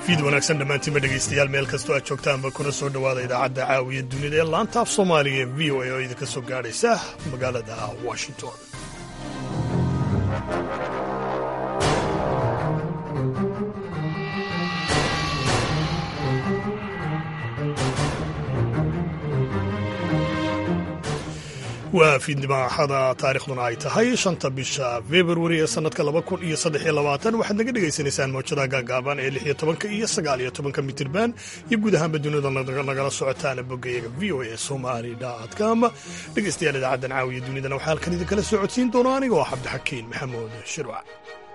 fiid wanaagsan dhammaantiinba dhegaystayaal meel kastoo aad joogtaanba kuna soo dhowaada idaacadda caawiya dunida ee laanta af soomaaliga ee v o a oo idinka soo gaadhaysa magaalada washington waa fiidnimo axada taarikhduna ay tahay shanta bisha februari ee sannadka laba kun iyo saddex iyo labaatan waxaad naga dhagaysanaysaan mawjadaha gaagaaban ee lix iyo tobanka iyo sagaal iyo tobanka mitirban iyo guud ahaanba dunida nagala socotaana boggayaga v o a somali com dhegaystayaal idaacaddan caawiya dunidana waxaa halkan idinkala soo codsiin doona aniga oo cabdixakiin maxamuud shirwac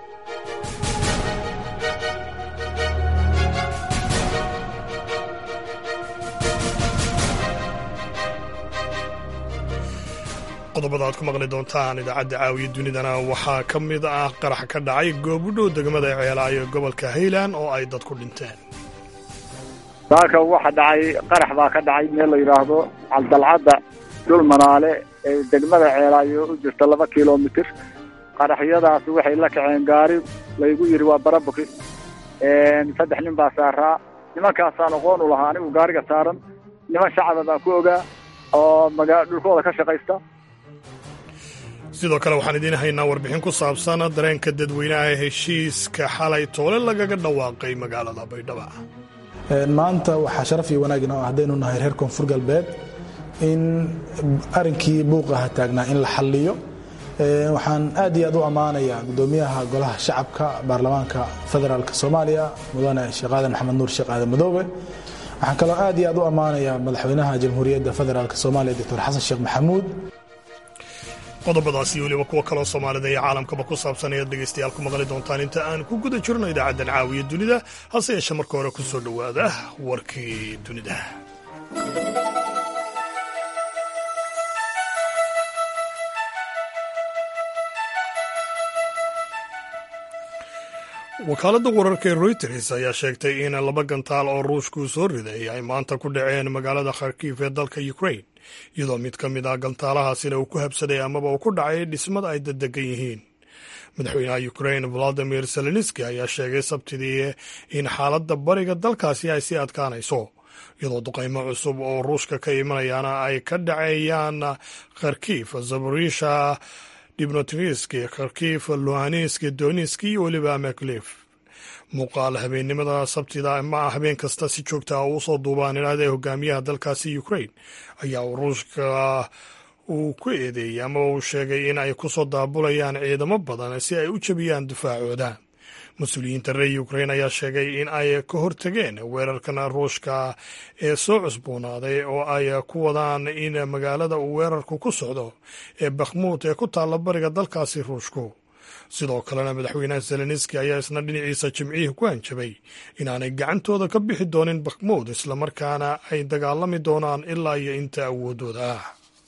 qodobada aad ku maqli doontaan idaacadda caawiya dunidana waxaa ka mid ah qarax ka dhacay goobudhow degmada ceelaayo gobolka haylan oo ay dadku dhinteen saaka waxa dhacay qarax baa ka dhacay meel la yidhaahdo caldalcadda dhul manaale ee degmada ceelaayo u jirta laba kilomitir qaraxyadaas waxay la kaceen gaari laygu yidhi waa barabuki saddex nin baa saaraa nimankaasaan aqoon u lahaa anigu gaariga saaran niman shacaba baan ku ogaa oo magaa dhulkooda ka shaqaysta sidoo kale waxaan idiin haynaa warbixin ku saabsan dareenka dadweynaha ee heshiiska xalay toole lagaga dhawaaqay magaalada baydhaba maanta waxaa sharaf iyo wanaagin oo haddaynu nahay reer koonfur galbeed in arrinkii buuqaha taagnaa in la xalliyo waxaan aad iyo aad u ammaanayaa guddoomiyaha golaha shacabka baarlamaanka federaalk soomaaliya mudane sheekh aadan maxamed nuur sheekh aadan madoobe waxaan kaloo aad iyo aad u ammaanayaa madaxweynaha jamhuuriyadda federaalk soomaaliya doctor xasan sheekh maxamuud qodobadaasi weliba kuwo kaloo soomaalida iyo caalamkaba ku saabsan ayaad dhegaystayaal ku maqli doontaan inta aan ku guda jirno idaacaddan caawiya dunida hase yeeshe marka hore ku soo dhowaada warkii dunida wakaaladda wararka ee royters ayaa sheegtay in laba gantaal oo ruushku soo riday ay maanta ku dhaceen magaalada kharkiif ee dalka ukrain iyadoo mid ka mid ah gantaalahaasina uu ku habsaday amaba uu ku dhacay dhismada ay daddegan yihiin madaxweynaha ukrain valadimir zelenski ayaa sheegay sabtidii in xaaladda bariga dalkaasi ay sii adkaanayso iyadoo duqaymo cusub oo ruushka ka imanayaana ay ka dhaceeyaan kharkiif zaborisha dibnotriski kharkiif luhanisk donisk iyo weliba meklif muuqaal habeennimada sabtida ma habeen kasta si joogta ah uu soo duubaan inaada hogaamiyaha dalkaasi ukrain ayaa uu ruushka uu ku eedeeyey ama uu sheegay in ay ku soo daabulayaan ciidamo badan si ay u jebiyaan difaacooda mas-uuliyiinta reer ukrain ayaa sheegay in ay ka hortageen weerarkan ruushka ee soo cusboonaaday oo ay ku wadaan in magaalada uu weerarku ku socdo ee bakhmuud ee ku taalla bariga dalkaasi ruushku sidoo kalena madaxweynaha zelenski ayaa isna dhinaciisa jimcihii ku hanjabay inaanay gacantooda ka bixi doonin bakhmuud islamarkaana ay dagaalami doonaan ilaa iyo inta awoodooda ah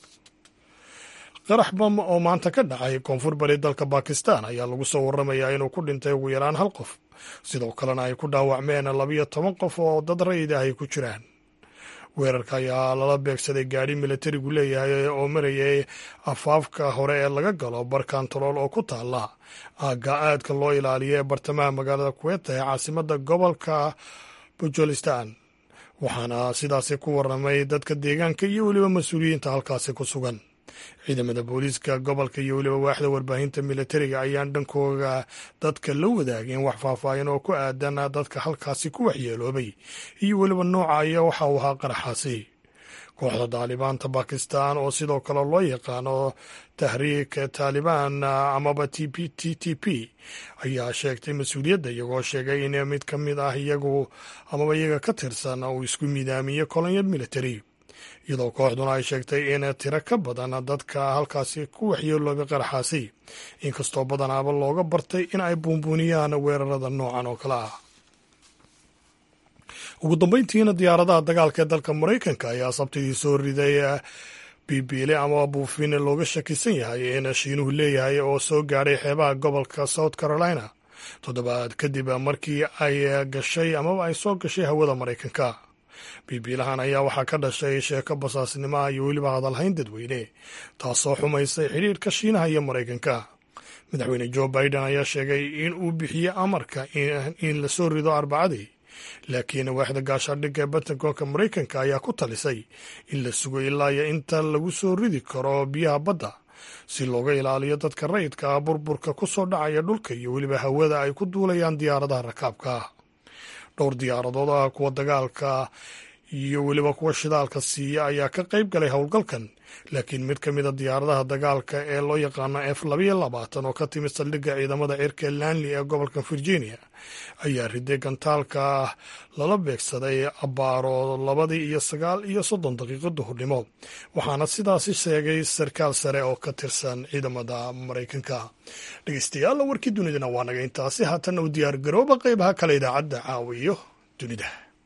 qarax bam oo maanta ka dhacay koonfur bari dalka bakistan ayaa lagu soo warramayaa inuu ku dhintay ugu yaraan hal qof sidoo kalena ay ku dhaawacmeen labiyo toban qof oo dad rayid ah ay ku jiraan weerarka ayaa lala beegsaday gaadhi militarigu leeyahay oo marayay afaafka hore ee laga galo barkantarool oo ku taala aagga aadka loo ilaaliya ee bartamaha magaalada kuweta ee caasimadda gobolka bujolistan waxaana sidaasi ku warramay dadka deegaanka iyo weliba mas-uuliyiinta halkaasi ku sugan ciidamada booliiska gobolka iyo weliba waaxda warbaahinta militariga ayaan dhankooga dadka la wadaageen wax faahfaahin oo ku aadan dadka halkaasi ku waxyeeloobay iyo weliba nooca iyo waxa uu ahaa qaraxaasi kooxda daalibaanta bakistan oo sidoo kale loo yaqaano tahriik taalibaan amaba t p t t p ayaa sheegtay mas-uuliyadda iyagoo sheegay in mid ka mid ah iyagu amaba iyaga ka tirsan uu isku midaamiyey kolonyad military iyadoo kooxduna ay sheegtay in tiro ka badan dadka halkaasi ku waxyeeloobay qaraxaasi inkastoo badanaaba looga bartay in ay buunbuuniyaan weerarada noocan oo kale ah ugu dambeyntiina diyaaradaha dagaalka ee dalka maraykanka ayaa sabtidii soo riday bibiile ama buufin looga shakisan yahay in shiinuhu leeyahay oo soo gaadhay xeebaha gobolka south carolina toddobaad kadib markii ay gashay amaba ay soo gashay hawada maraykanka biibiilahan ayaa waxaa ka dhashay sheeko basaasnimoa iyo weliba hadalhayn dadweyne taasoo xumaysay xidhiirka shiinaha iyo maraykanka madaxweyne jo biden ayaa sheegay in uu bixiyey amarka in lasoo rido arbacadii laakiin waaxda gaashaandhigga ee batankoonka maraykanka ayaa ku talisay in la sugo ilaa iyo inta lagu soo ridi karo biyaha badda si looga ilaaliyo dadka rayidka ah burburka ku soo dhacaya dhulka iyo weliba hawada ay ku duulayaan diyaaradaha rakaabka ah dhowr diyaaradood ah kuwa dagaalka iyo weliba kuwa shidaalka siiya ayaa ka qayb galay howlgalkan laakiin mid ka mida diyaaradaha dagaalka ee loo yaqaano f labayo labaatan oo ka timid saldhigga ciidamada cirka lanley ee gobolka virginia ayaa riday gantaalka lala beegsaday abbaaro labadii iyo sagaal iyo soddon daqiiqo duhurnimo waxaana sidaasi sheegay sarkaal sare oo ka tirsan ciidamada maraykanka dhegeystayaal warkii dunidana waa naga intaasi haatanna u diyaar garooba qeybaha kale idaacadda caawiyo dunida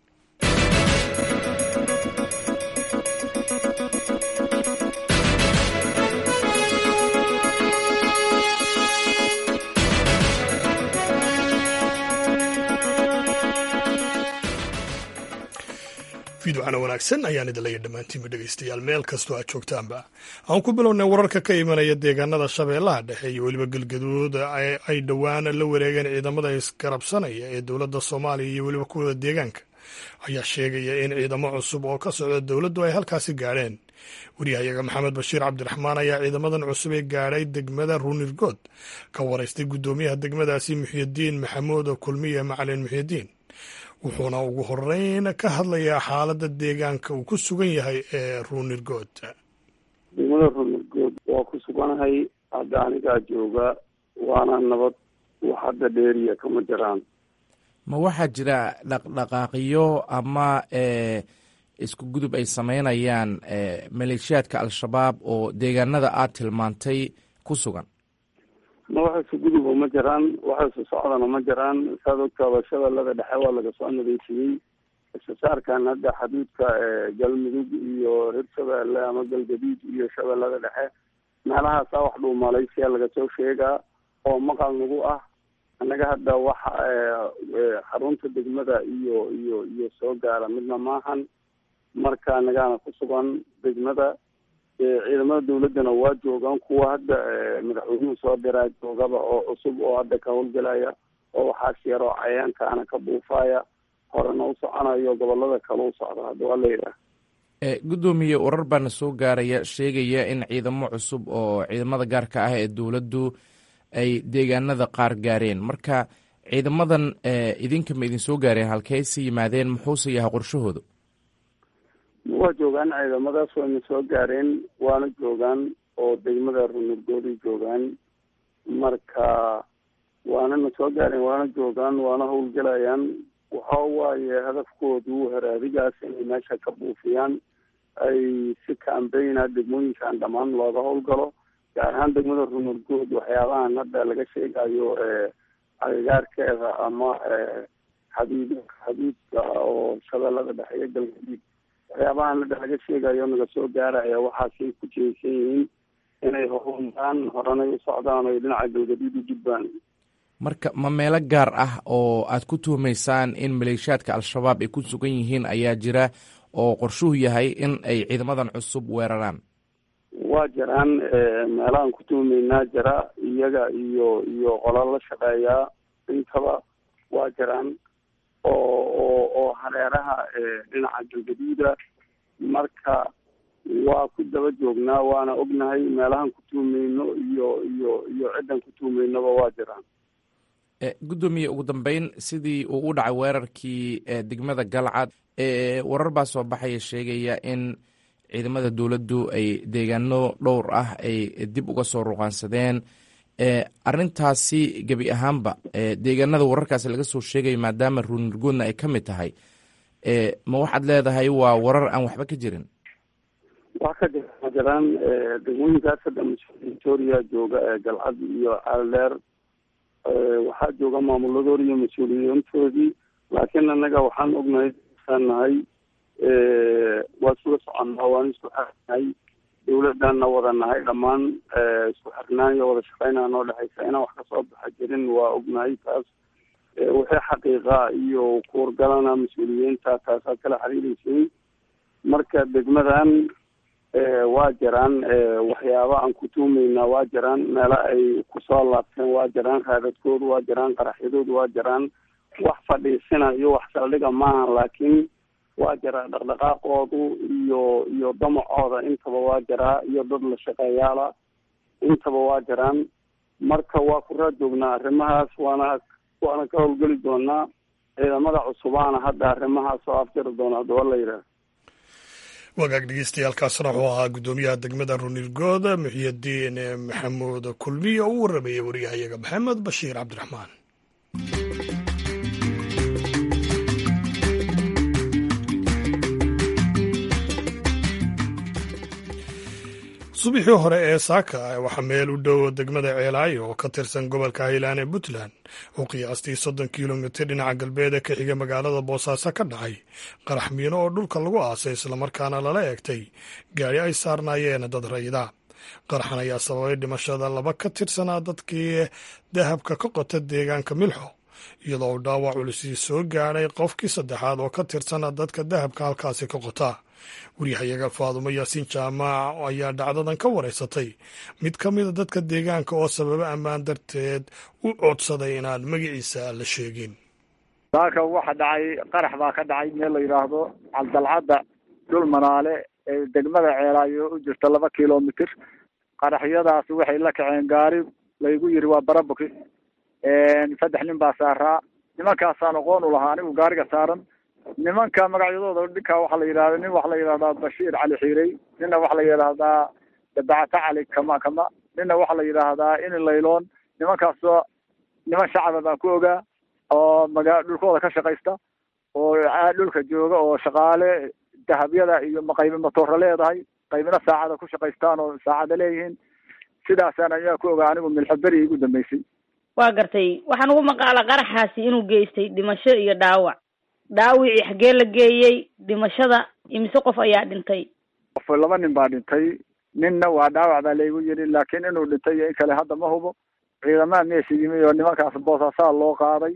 fiidwacana wanaagsan ayaan idin leeya dhammaantiinba dhegeystayaal meel kastoo aad joogtaanba aan ku bilownay wararka ka imanaya deegaanada shabeellaha dhexe iyo weliba galgaduud ay dhowaan la wareegeen ciidamada isgarabsanaya ee dowladda soomaaliya iyo weliba kuwada deegaanka ayaa sheegaya in ciidamo cusub oo ka socda dowladdu ay halkaasi gaadheen waryahayaga maxamed bashiir cabdiraxmaan ayaa ciidamadan cusub ee gaadhay degmada ruunirgood ka waraystay guddoomiyaha degmadaasi muxyidiin maxamuud kulmiye macalin muxyidiin wuxuuna ugu horeyn ka hadlayaa xaaladda deegaanka uu ku sugan yahay ee ruunirgood degmada ruunirgood waa ku suganahay hadda anigaa jooga waana nabad wax hadda dheeriya kama jiraan ma waxaa jira dhaqdhaqaaqyo ama isku gudub ay sameynayaan maleeshiyaadka al-shabaab oo deegaanada aad tilmaantay ku sugan ma waxa isu guduba ma jiraan waxa isu socdana ma jiraan saad ogtaaba shabeellada dhexe waa laga soo nadiifiyey istisaarkan hadda xaduudka galmudug iyo reer shabeelle ama galgaduud iyo shabeellada dhexe meelahaasaa wax dhuu malaysiya laga soo sheegaa oo maqal nagu ah annaga hadda waxa xarunta degmada iyo iyo iyo soo gaara midna maahan marka anagaana ku sugan degmada ciidamada dawladdana waa joogaan kuwa hadda madaxweynuhu soo diraa joogaba oo cusub oo hadda ka howlgelaya oo waxaas yaroo cayaankaana ka buufaya horena u soconayo gobolada kale u socda hadda waa layidhaah guddoomiye warar baana soo gaaraya sheegaya in ciidamo cusub oo ciidamada gaarka ah ee dowladdu ay deegaanada qaar gaareen marka ciidamadan idinka ma idin soo gaareen halkeyse yimaadeen muxuuse yahay qorshahooda waa joogaan ciidamadaas wayna soo gaareen waana joogaan oo degmada runurgooday joogaan marka waanana soo gaareen waana joogaan waana howlgelayaan waxa waaye hadafkoodu haraadigaas inay meesha ka buufiyaan ay si kaambeyna degmooyinkan dhammaan looga howlgalo gaar ahaan degmada runurgood waxyaabahan hadda laga sheegayo agagaarkeeda ama xaduud xaduudka oo shabeellada dhexe iyo galgaduud waxyaabahan hadda laga sheegayo naga soo gaaraya waxaasay ku jeesan yihiin inay horumraan horanay u socdaan oy dhinaca galgaduud u gudbaan marka ma meelo gaar ah oo aad ku tuhumaysaan in maleeshiyaadka al-shabaab ay ku sugan yihiin ayaa jira oo qorshuhu yahay in ay ciidamadan cusub weeraraan waa jiraan meelahaan ku tuhumaynaa jira iyaga iyo iyo qola la shaqeeyaa intaba waa jiraan oo oo oo hareeraha dhinaca galgaduuda marka waa ku daba joognaa waana ognahay meelahaan ku tuhumayno iyo iyo iyo ciddan ku tuhumaynaba waa jiraan guddoomiye ugu dambeyn sidii uu u dhacay weerarkii degmada galcad warar baa soo baxaya sheegaya in ciidamada dowladdu ay deegaano dhowr ah ay dib uga soo ruqaansadeen arintaasi gebi ahaanba deegaanada wararkaasi laga soo sheegayo maadaama ruunirgoodna ay ka mid tahay ma waxaad leedahay waa warar aan waxba ka jirin wax ka jira ma jiraan degmooyinkaas hadda mas-uuliya jooga galcad iyo caaldeer waxaa jooga maamuladoodi iyo mas-uuliyiintoodii laakiin annaga waxaan ognahay nahay waa isula soconnaa waan isku xirnahay dawladana wada nahay dhammaan isku xirnaan iyo wada shaqeynaa noo dhexaysa inaan wax kasoo baxa jirin waa ognahay taas wixii xaqiiqa iyo kuurgalana mas-uuliyiinta taasaad kala xiriireysay marka degmadan waa jiraan waxyaaba aan ku tuumaynaa waa jiraan meelo ay kusoo laabteen waa jiraan raadadkoodu waa jiraan qaraxyadoodu waa jiraan wax fadhiisinayo wax saldhiga maaha laakiin waa jiraa dhaqdhaqaaqoodu iyo iyo damacooda intaba waa jiraa iyo dad la shaqeeyaala intaba waa jiraan marka waa ku raajoognaa arrimahaas waana waana ka howlgeli doonaa ciidamada cusubaana hadda arrimahaas oo afjari doona haddaba la yidhaah wagaag dhegeystayaaalkaasna wuxuu ahaa guddoomiyaha degmada runirgood muxiyadiin maxamuud kulmiye oo u warramaya wariyahayaga maxamed bashiir cabdiraxmaan subaxii hore ee saaka waxaa meel u dhow degmada ceelaayo oo ka tirsan gobolka hiilaan ee puntland oo qiyaastii soddon kilomitir dhinaca galbeed ee ka xiga magaalada boosaaso ka dhacay qarax miino oo dhulka lagu aasay islamarkaana lala eegtay gaari ay saarnaayeen dad rayida qaraxan ayaa sababay dhimashada laba ka tirsanaa dadkii dahabka ka qota deegaanka milxo iyadoo uu dhaawac culisii soo gaadhay qofkii saddexaad oo ka tirsana dadka dahabka halkaasi ka qota waryahayaga faadumo yaasiin jaamac ayaa dhacdadan ka wareysatay mid ka mida dadka deegaanka oo sababo ammaan darteed u codsaday inaan magaciisa la sheegin saaka waxa dhacay qarax baa ka dhacay meel la yidhaahdo caldalcadda dhul manaale ee degmada ceelaayo u jirta laba kilomitir qaraxyadaas waxay la kaceen gaari laygu yiri waa barabuki saddex nin baa saaraa nimankaasaan aqoon u lahaa anigu gaariga saaran nimanka magacyadooda dhinkaa waxaa la yidhahda nin waxaa la yidhahdaa bashiir cali xiirey ninna waxaa la yidhaahdaa dabacata cali kama kama ninna waxaa la yidhaahdaa ini layloon nimankaasoo niman shacaba baan ku ogaa oo magaa dhulkooda ka shaqaysta oo dhulka jooga oo shaqaale dahabyada iyo qaybi matoora leedahay qaybina saacada ku shaqaystaan oo saacada leeyihiin sidaasaan ayaa ku ogaa anigu milxaberi igu dambeysay waa gartay waxaan ugu maqaala qaraxaasi inuu geystay dhimasho iyo dhaawac dhaawicii xaggee la geeyey dhimashada imise qof ayaa dhintay qof laba nin baa dhintay ninna waa dhaawac baa laygu yidhi laakiin inuu dhintay iyo in kale hadda ma hubo ciidamaha meesha yimi oo nimankaas boosaasaa loo qaaday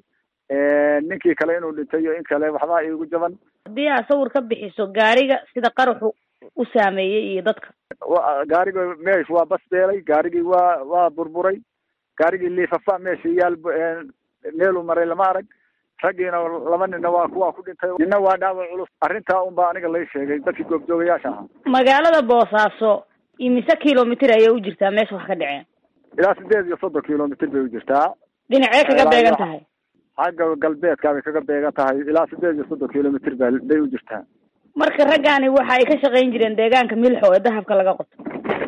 ninkii kale inuu dhintay iyo in kale waxbaa iigu jaban haddii aad sawir ka bixiso gaariga sida qaraxu u saameeyey iyo dadka gaariga meesh waa basbeelay gaarigii waa waa burburay gaarigii liifafa meesha yaal meeluu maray lama arag raggiina laba ninna waa kuwaa ku dhintay ninna waa dhaawac culus arrintaa unbaa aniga lay sheegay dadkii goobjoogayaasha ahaa magaalada boosaaso imise kilomitir ayay u jirtaa meesha wax ka dhaceen ilaa sideed iyo soddon kilomitir bay u jirtaa dhinacee kaga beegan tahay xagga galbeedka bay kaga beegan tahay ilaa sideed iyo soddon kilomitir ba bay u jirtaa marka raggaani waxa ay ka shaqayn jireen deegaanka milxo ee dahabka laga qoto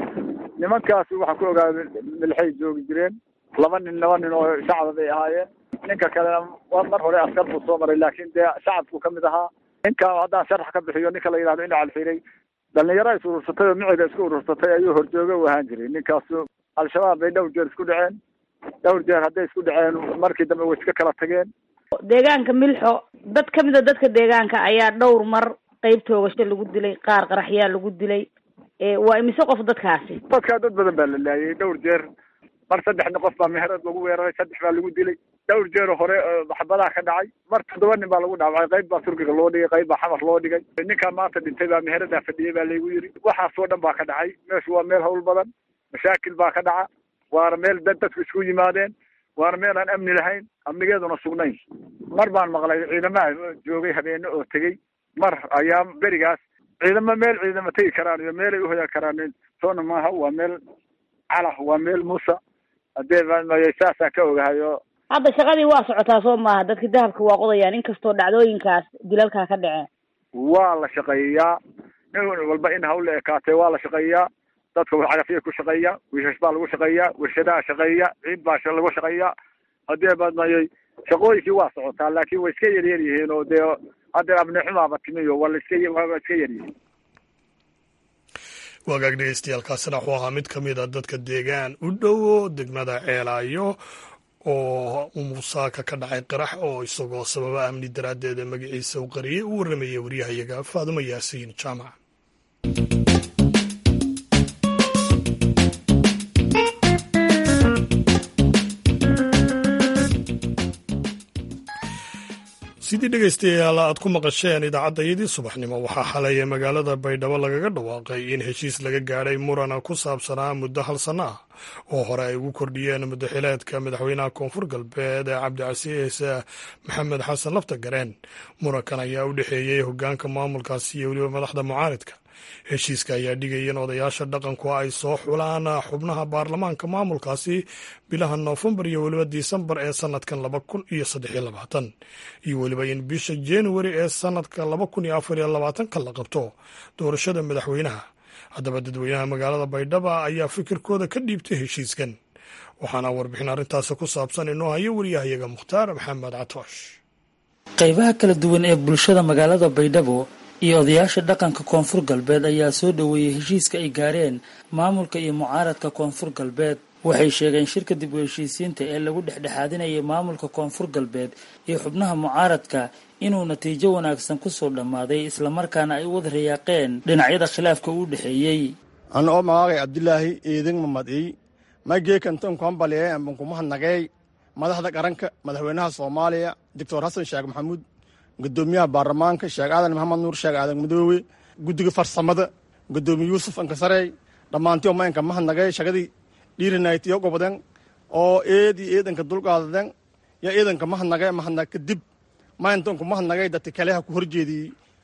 nimankaasi waxaan ku ogaaday milxay joogi jireen laba nin laba nin oo shacaba bay ahaayeen ninka kalena waa mar hore askar buu soo maray laakin dee shacabku kamid ahaa ninka haddaan sharax ka bixiyo ninka la yidhahdo ina calfiray dhalinyaro is urursatay oo miciga isku urursatay ayuu horjooga u ahaan jiray ninkaasu al-shabaab bay dhowr jeer isku dhaceen dhowr jeer hadday isku dhaceen markii dambe way iska kala tageen deegaanka milxo dad kamid a dadka deegaanka ayaa dhowr mar qeyb toogasho lagu dilay qaar qaraxyaa lagu dilay waa imise qof dadkaasi dadkaa dad badan baa la laayay dhowr jeer mar saddexna qof baa meherad lagu weeraray saddex baa lagu dilay dhowr jeer hore maxbadaha ka dhacay mar toddoba nin baa lagu dhaawacay qayb baa turkiga loo dhigay qayb baa xamar loo dhigay ninkaan maanta dhintay baa meheradaa fadhiyay baa laygu yiri waxaasoo dhan baa ka dhacay meeshu waa meel hawl badan mashaakil baa ka dhaca waana meel dad dadku isku yimaadeen waana meel aan amni lahayn amnigeeduna sugnayn mar baan maqlay ciidamaha joogay habeene oo tegey mar ayaa berigaas ciidamo meel ciidamo tegi karaan iyo meelay uhoyan karaan toona maaha waa meel calah waa meel muusa hadee saasaan ka ogahayo hadda shaqadii waa socotaa soo maaha dadka dahabka waa qodayaan inkastoo dhacdooyinkaas dilalkaa ka dhaceen waa la shaqeeyaa nin walba in hawla ekaatee waa la shaqeeyaa dadka cagafya ku shaqeeya wiishash baa lagu shaqeeya warshadaha shaqeeya ciid baa lagu shaqeeya hadee badmayay shaqooyinkii waa socotaa laakin way iska yaryar yihiin oo dee hadda abnixumaaba timiyo waa laiska waa iska yaryihiin wagaag dhegeystayaaalkaasina wuxuu ahaa mid ka mid a dadka deegaan u dhowo degmada ceelaayo oo umusaaka ka dhacay qarax oo isagoo sababa amni daraaddeeda magaciisa u qariyay u warramayay waryahayaga faadumo yaasiin jaamac sidii dhegaystayaal aad ku maqasheen idaacaddayadii subaxnimo waxaa xalay magaalada baydhabo lagaga dhawaaqay in heshiis laga gaadhay murana ku saabsanaa muddo hal sanno ah oo hore ay ugu kordhiyeen muddaxileedka madaxweynaha koonfur galbeed ee cabdicasiis maxamed xasan lafta gareen murankan ayaa u dhexeeyey hogaanka maamulkaasi iyo weliba madaxda mucaaridka heshiiska ayaa dhigaya in odayaasha dhaqanku ay soo xulaan xubnaha baarlamaanka maamulkaasi bilaha noofembar iyo weliba disembar ee sanadkan laba kun iyo saddexiyo labaatan iyo weliba in bisha januari ee sanadka laba kun iyo afar iyo labaatanka la qabto doorashada madaxweynaha haddaba dadweynaha magaalada baydhaba ayaa fikirkooda ka dhiibtay heshiiskan waxaana warbixin arrintaasi ku saabsan inoo hayo wariyahayaga mukhtaar maxamed catoosh qaybaha kala duwan ee bulshada magaalada baydhabo iyo odayaasha dhaqanka koonfur galbeed ayaa soo dhoweeyey heshiiska ay gaareen maamulka iyo mucaaradka koonfur galbeed waxay sheegeen shirka dib u heshiisiinta ee lagu dhexdhexaadinayay maamulka koonfur galbeed iyo xubnaha mucaaradka inuu natiijo wanaagsan kusoo dhammaaday islamarkaana ay u wada rayaaqeen dhinacyada khilaafka u dhexeeyey ana oo magaagay cabdilaahi eedin mamadey mageekantonkuhambalee ambankumahadnagey madaxda qaranka madaxweynaha soomaaliya doctor xasan sheekh maxamuud gudoomiyaha baarlamaanka sheekh aadan maxamed nuur sheekh aadan madoowe guddiga farsamada gudoomiye yuusuf ankasarey dhammaantii oma inka mahadnagay shaqadii dhiirinaytiyo goboden oo eedii eedanka dulqaadaden yo eedanka mahadnagay mahadnag kadib mayntonku mahadnagay dadka kaleha ku horjeediyey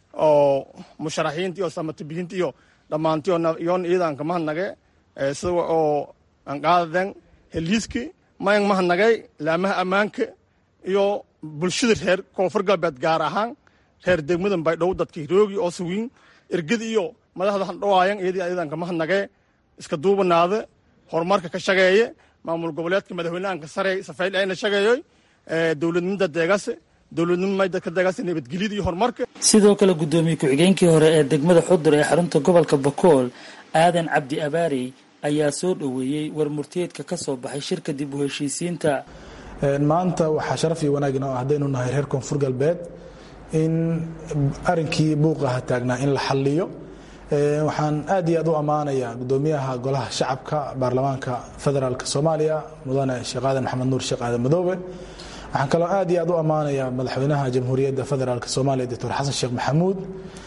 oo musharaxiintii oo samatabihintii iyo dhammaantii yoon eedanka mahadnage sida oo anqaadaden heliiski mayn mahadnagay laamaha ammaanka iyo bulshada reer koonfur galbeed gaar ahaan reer degmadan baydhabo dadka hiroogi oo sugiin ergada iyo madaxda handhawaayan eedii eedanka mahadnagee iska duubanaada horumarka ka shageeye maamul goboleedka madaxweynahanka sare safayl ayna shageeyoy dowladnimada deegase dowladnimada ka deegase nabadgelyada iyo horumarka sidoo kale guddoomiye ku-xigeenkii hore ee degmada xudur ee xarunta gobolka bakool aadan cabdi abaarey ayaa soo dhoweeyey war murtiyeedka ka soo baxay shirka dib u heshiisiinta maanta waxaa sharaf iyo wanaagin oo haddaynu nahay reer koonfur galbeed in arinkii buuqaha taagnaa in la xalliyo waxaan aad iyo aad u ammaanayaa gudoomiyaha golaha shacabka baarlamaanka federaalk soomaaliya mudane sheekh aadan maxamed nuur sheekh aadan madoobe waxaan kaloo aad iyo aad u ammaanayaa madaxweynaha jamhuuriyadda federaalk soomaaliya doctor xasan sheekh maxamuud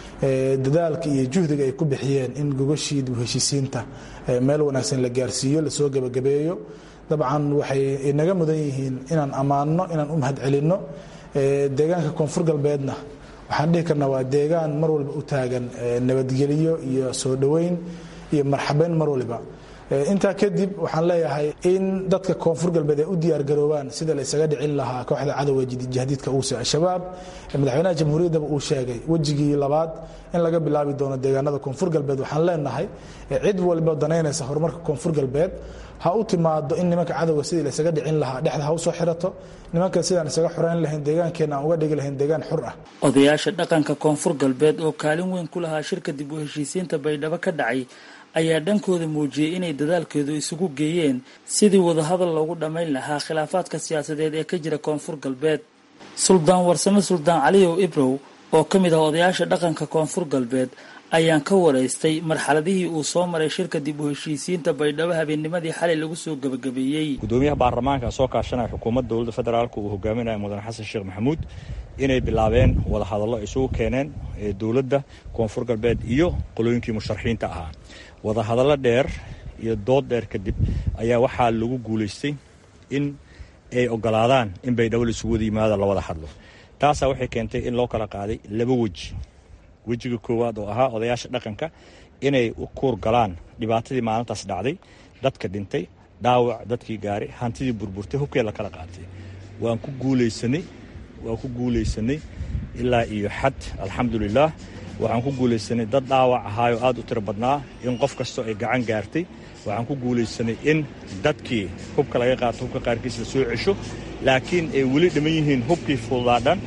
dadaalka iyo juhdiga ay ku bixiyeen in gogashii dib u heshiisiinta meel wanaagsan la gaarsiiyo lasoo gebagabeeyo dabcan waxay inaga mudan yihiin inaan ammaanno inaan u mahadcelinno deegaanka koonfur galbeedna waxaan dhihi karnaa waa deegaan mar walba u taagan nabadgelyo iyo soo dhoweyn iyo marxabeyn mar waliba intaa kadib waxaan leeyahay in dadka koonfur galbeed ay u diyaargaroobaan sida la isaga dhicin lahaa kooxda cadowga jahdiidka uuse al-shabaab madaxweynaha jamhuuriyaddaba uu sheegay wejigii labaad in laga bilaabi doono deegaanada koonfur galbeed waxaan leenahay cid walba danaynaysa horumarka koonfur galbeed ha u timaado in nimanka cadowga sidii la isaga dhicin lahaa dhexda ha u soo xirato nimankan sidaan isaga xoreyn lahayn deegaankeenna aan uga dhigi lahayn deegaan xur ah odayaasha dhaqanka koonfur galbeed oo kaalin weyn ku lahaa shirka dib u heshiisiinta baydhabo ka dhacay ayaa dhankooda muujiyey inay dadaalkeedu isugu geeyeen sidii wadahadal loogu dhammayn lahaa khilaafaadka siyaasadeed ee ka jira koonfur galbeed suldaan warsame suldaan caliyow ibrow oo ka mid ah odayaasha dhaqanka koonfur galbeed ayaan ka waraystay marxaladihii uu soo maray shirka dib u heshiisiinta baydhabo habeennimadii xalay lagu soo gebagabeeyey gudoomiyaha baarlamaanka soo kaashanaya xukuumadda dowladda federaalk uu hogaaminaya mudane xasan sheekh maxamuud inay bilaabeen wadahadallo isugu keeneen dowladda koonfur galbeed iyo qolooyinkii musharaxiinta ahaa wadahadallo dheer iyo dood dheer kadib ayaa waxaa lagu guulaystay in ay ogolaadaan in baydhabo la isugu wada yimaado la wada hadlo taasaa waxay keentay in loo kala qaaday laba weji wejiga koowaad oo ahaa odayaasha dhaqanka inay kuur galaan dhibaatadii maalintaas dhacday dadka dhintay dhaawac dadkii gaaray hantidii burburtay hubkee la kala qaatay waan ku guulaysanay waan ku guulaysanay ilaa iyo xad alxamdulilaah waxaan ku guulaysanay dad dhaawac ahaayoo aad u tiro badnaa in qof kastoo ay gacan gaartay waxaan ku guulaysanay in dadkii hubka laga qaato hubka qaarkiis la soo cesho laakiin ay weli dhiman yihiin hubkii fududaadhan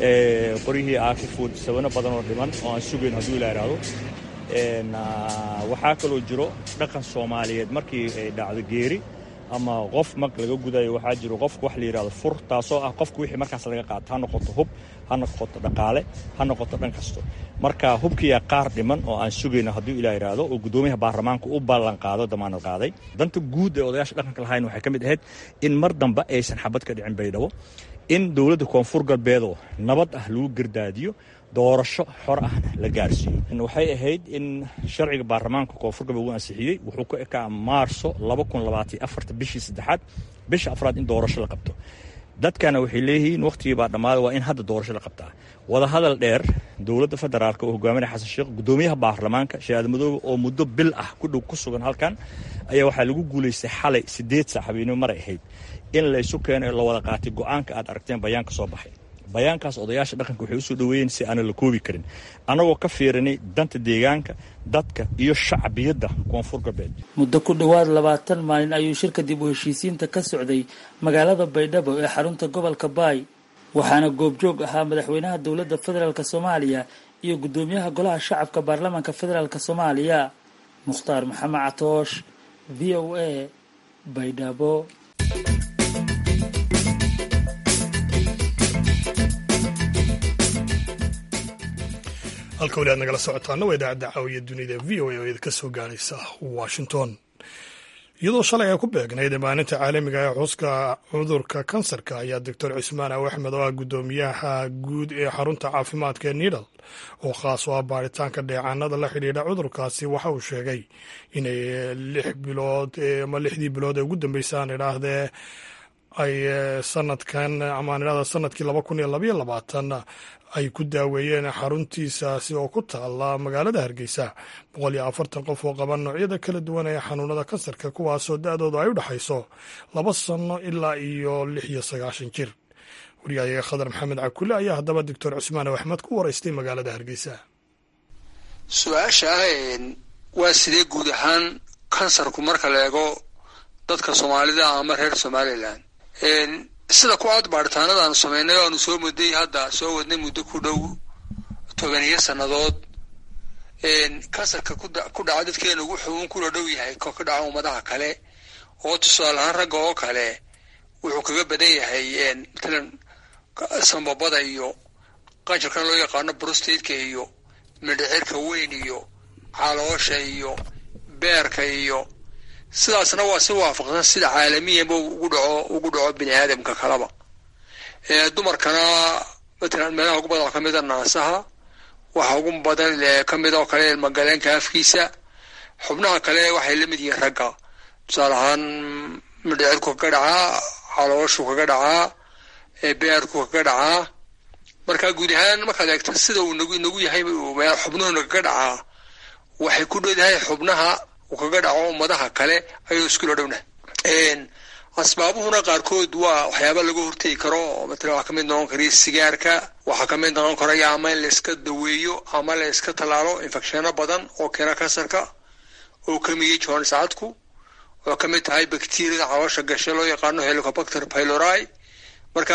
qoryihii aakifuud sabano badan oo dhiman oo aan sugayn hadduu ilaa ihahdo waxaa kaloo jiro dhaqan soomaaliyeed markii ay dhacdo geeri ama qof mag laga gudayo waxaa jiro qofka wax la yidhahdo fur taasoo ah qofka wixii markaas laga qaato ha noqoto hub ha noqoto dhaqaale ha noqoto dhan kasto marka hubkiyaa qaar dhiman oo aan sugayno hadduu ilaa yidhaahdo oo guddoomiyaha baarlamaanka u ballan qaado damaanad qaaday danta guud ee odayaasha dhaqanka lahayn waxay ka mid ahayd in mar dambe aysan xabad ka dhicin baydhabo in dowladda koonfur galbeedoo nabad ah lagu gardaadiyo doorasho xor ahna la gaarsiiyo waxay ahayd in sharciga baarlamaanka koonfur galbeed uu ansixiyey wuxuu ku ekaa maarso bishii saddexaad bisha afraad in doorasho la qabto dadkana waxay leeyihiin wakhtigii baa dhammaaday waa in hadda doorasho la qabtaa wadahadal dheer dowladda federaalk oo hogaaminaya xasan sheekh gudoomiyaha baarlamaanka shahaad madoobe oo muddo bil ah ku dhow ku sugan halkan ayaa waxaa lagu guulaystay xalay siddeed saac habeenimo maray ahayd in laysu keeno la wada qaatay go-aanka aad aragteen bayaanka soo baxay bayaankaas odayaasha dhaqanka waxay usoo dhoweeyeen si aanan la koobi karin annagoo ka fiirinay danta deegaanka dadka iyo shacbiyadda koonfur galbeed muddo ku dhowaad labaatan maalin ayuu shirka dib u heshiisiinta ka socday magaalada baydhabo ee xarunta gobolka baay waxaana goobjoog ahaa madaxweynaha dowladda federaalk soomaaliya iyo guddoomiyaha golaha shacabka baarlamaanka federaalk soomaaliya mukhtaar maxamed catoosh v o a baydhabo halka weli aad nagala socotaana waa idaacadda caawiya dunida v o a oo idinka soo gaaraysa washington iyadoo shalay ay ku beegnayd maalinta caalamiga ee xuska cudurka kansarka ayaa doctor cismaan aw axmed oo ah guddoomiyaha guud ee xarunta caafimaadka ee nidal oo khaas oo ah baaritaanka dheecaanada la xidhiidha cudurkaasi waxa uu sheegay inay lix bilood ama lixdii bilood ee ugu dambeysaan idhaahdee ay sanadkan amaan idhahda sanadkii laba kun iyo labaiyo labaatan ay ku daaweeyeen xaruntiisaasi oo ku taala magaalada hargeysa boqol iyo afartan qof oo qaba noocyada kala duwan ee xanuunada kansarka kuwaasoo da-dooda ay u dhexayso laba sano ilaa iyo lix iyo sagaashan jir waryahayaga khadar maxamed cakule ayaa haddaba doctor cusmaan axmed ku waraystay magaalada hargeysa su-aasha waa sidee guud ahaan kansarku marka la eego dadka soomaalida ama reer somalilan sida ku aad baaritaanada aanu samaynay o aanu soo muday hadda soo wadnay muddo ku dhow tobaniyo sannadood kansarka ku dhaca dadkeena wuxuu un kula dhow yahay ko ka dhaca ummadaha kale oo tusaale ahaan ragga oo kale wuxuu kaga badan yahay matalan sambabada iyo qanjarkan loo yaqaano brostateka iyo mindhicirka weyn iyo caloosha iyo beerka iyo sidaasna waa si waafaqsan sida caalamiyanba ugu dhaco ugu dhaco bini aadamka kalaba dumarkana matalan meelaha ugu badan kamida naasaha waxa ugu badan kamid oo kale ilmagaleenka afkiisa xubnaha kale waxay la mid yihiin ragga tusaale ahaan midhicirku kaga dhacaa calooshu kaga dhacaa beerku kaga dhacaa marka guud ahaan markaad eegto sida uu nagu inagu yahay xubnuhuna kaga dhacaa waxay ku dhodahay xubnaha uu kaga dhaco ummadaha kale ayuu iskula dhowna asbaabuhuna qaarkood waa waxyaaba laga hortegi karo matala waxaa kamid noqon kara sigaarka waxaa kamid noqon karaya ama in la iska daweeyo ama la iska tallaalo infecshano badan oo keena kansarka oo kamiyey joonsacadku oo kamid tahay bacteriada caloosha gashe loo yaqaano helicobacter pylori marka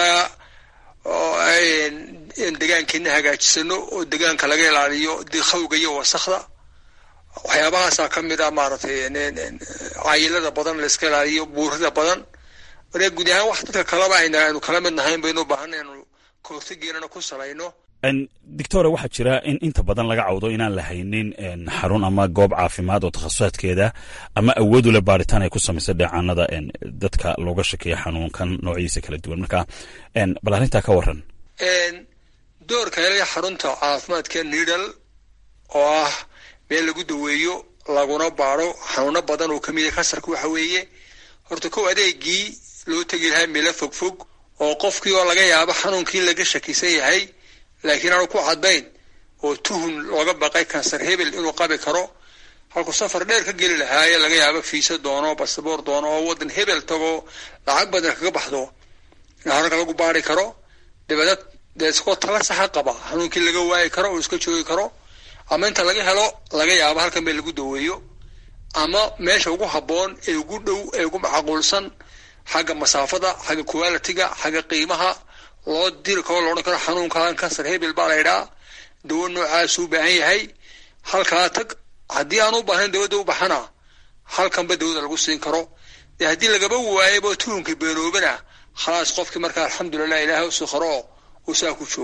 degaankeena hagaajisano oo degaanka laga ilaaliyo dikhawga iyo wasakda waxyaabahaasa kamid a maaragtay cayilada badan la iska ilaaliyo buurida badan marka guud ahaan wax dadka kalaba aynu kala mid nahayn baynu u baahanay anu kahortageelana ku salayno doctore waxaa jira in inta badan laga cawdo inaan la haynin xarun ama goob caafimaad oo takhasusaadkeeda ama awood ule baaritaan ay ku samaysa dheecaanada dadka looga shakeeya xanuunkan noocyadiisa kala duwan marka bal arrintaa ka waran doorka hele xarunta caafimaadka nidal oo ah meel lagu daweeyo laguna baaro xanuuno badan oo kamid yahay kansarka waxa weeye horta kow adeegii loo tegi lahaa meelo fogfog oo qofkii oo laga yaabo xanuunkii laga shakisan yahay laakiin aanu ku caddayn oo tuhun looga baqay kansar hebel inuu qabi karo halkuu safar dheer ka geli lahaaye laga yaabo fiisa doono basaboor doono oo waddan hebel tago lacag badan kaga baxdo in hararka lagu baari karo dabeedna dee iskoo tala saxa qaba xanuunkii laga waayi karo oo iska joogi karo ama inta laga helo laga yaabo halkan meel lagu daweeyo ama meesha ugu habboon ee ugu dhow ee ugu macquulsan xagga masaafada xagga qualitiga xagga qiimaha loo diri karo loodhan karo xanuunkan kansar hebel baa laydhaa dawo noocaasuu baahan yahay halkaa tag haddii aan u baahnayn dawada u baxana halkanba dawada lagu siin karo dee haddii lagaba waayaba tuhunka beenoobana khalaas qofkii markaa alxamdulilah ilaahay usi qaro uu saa ku joogo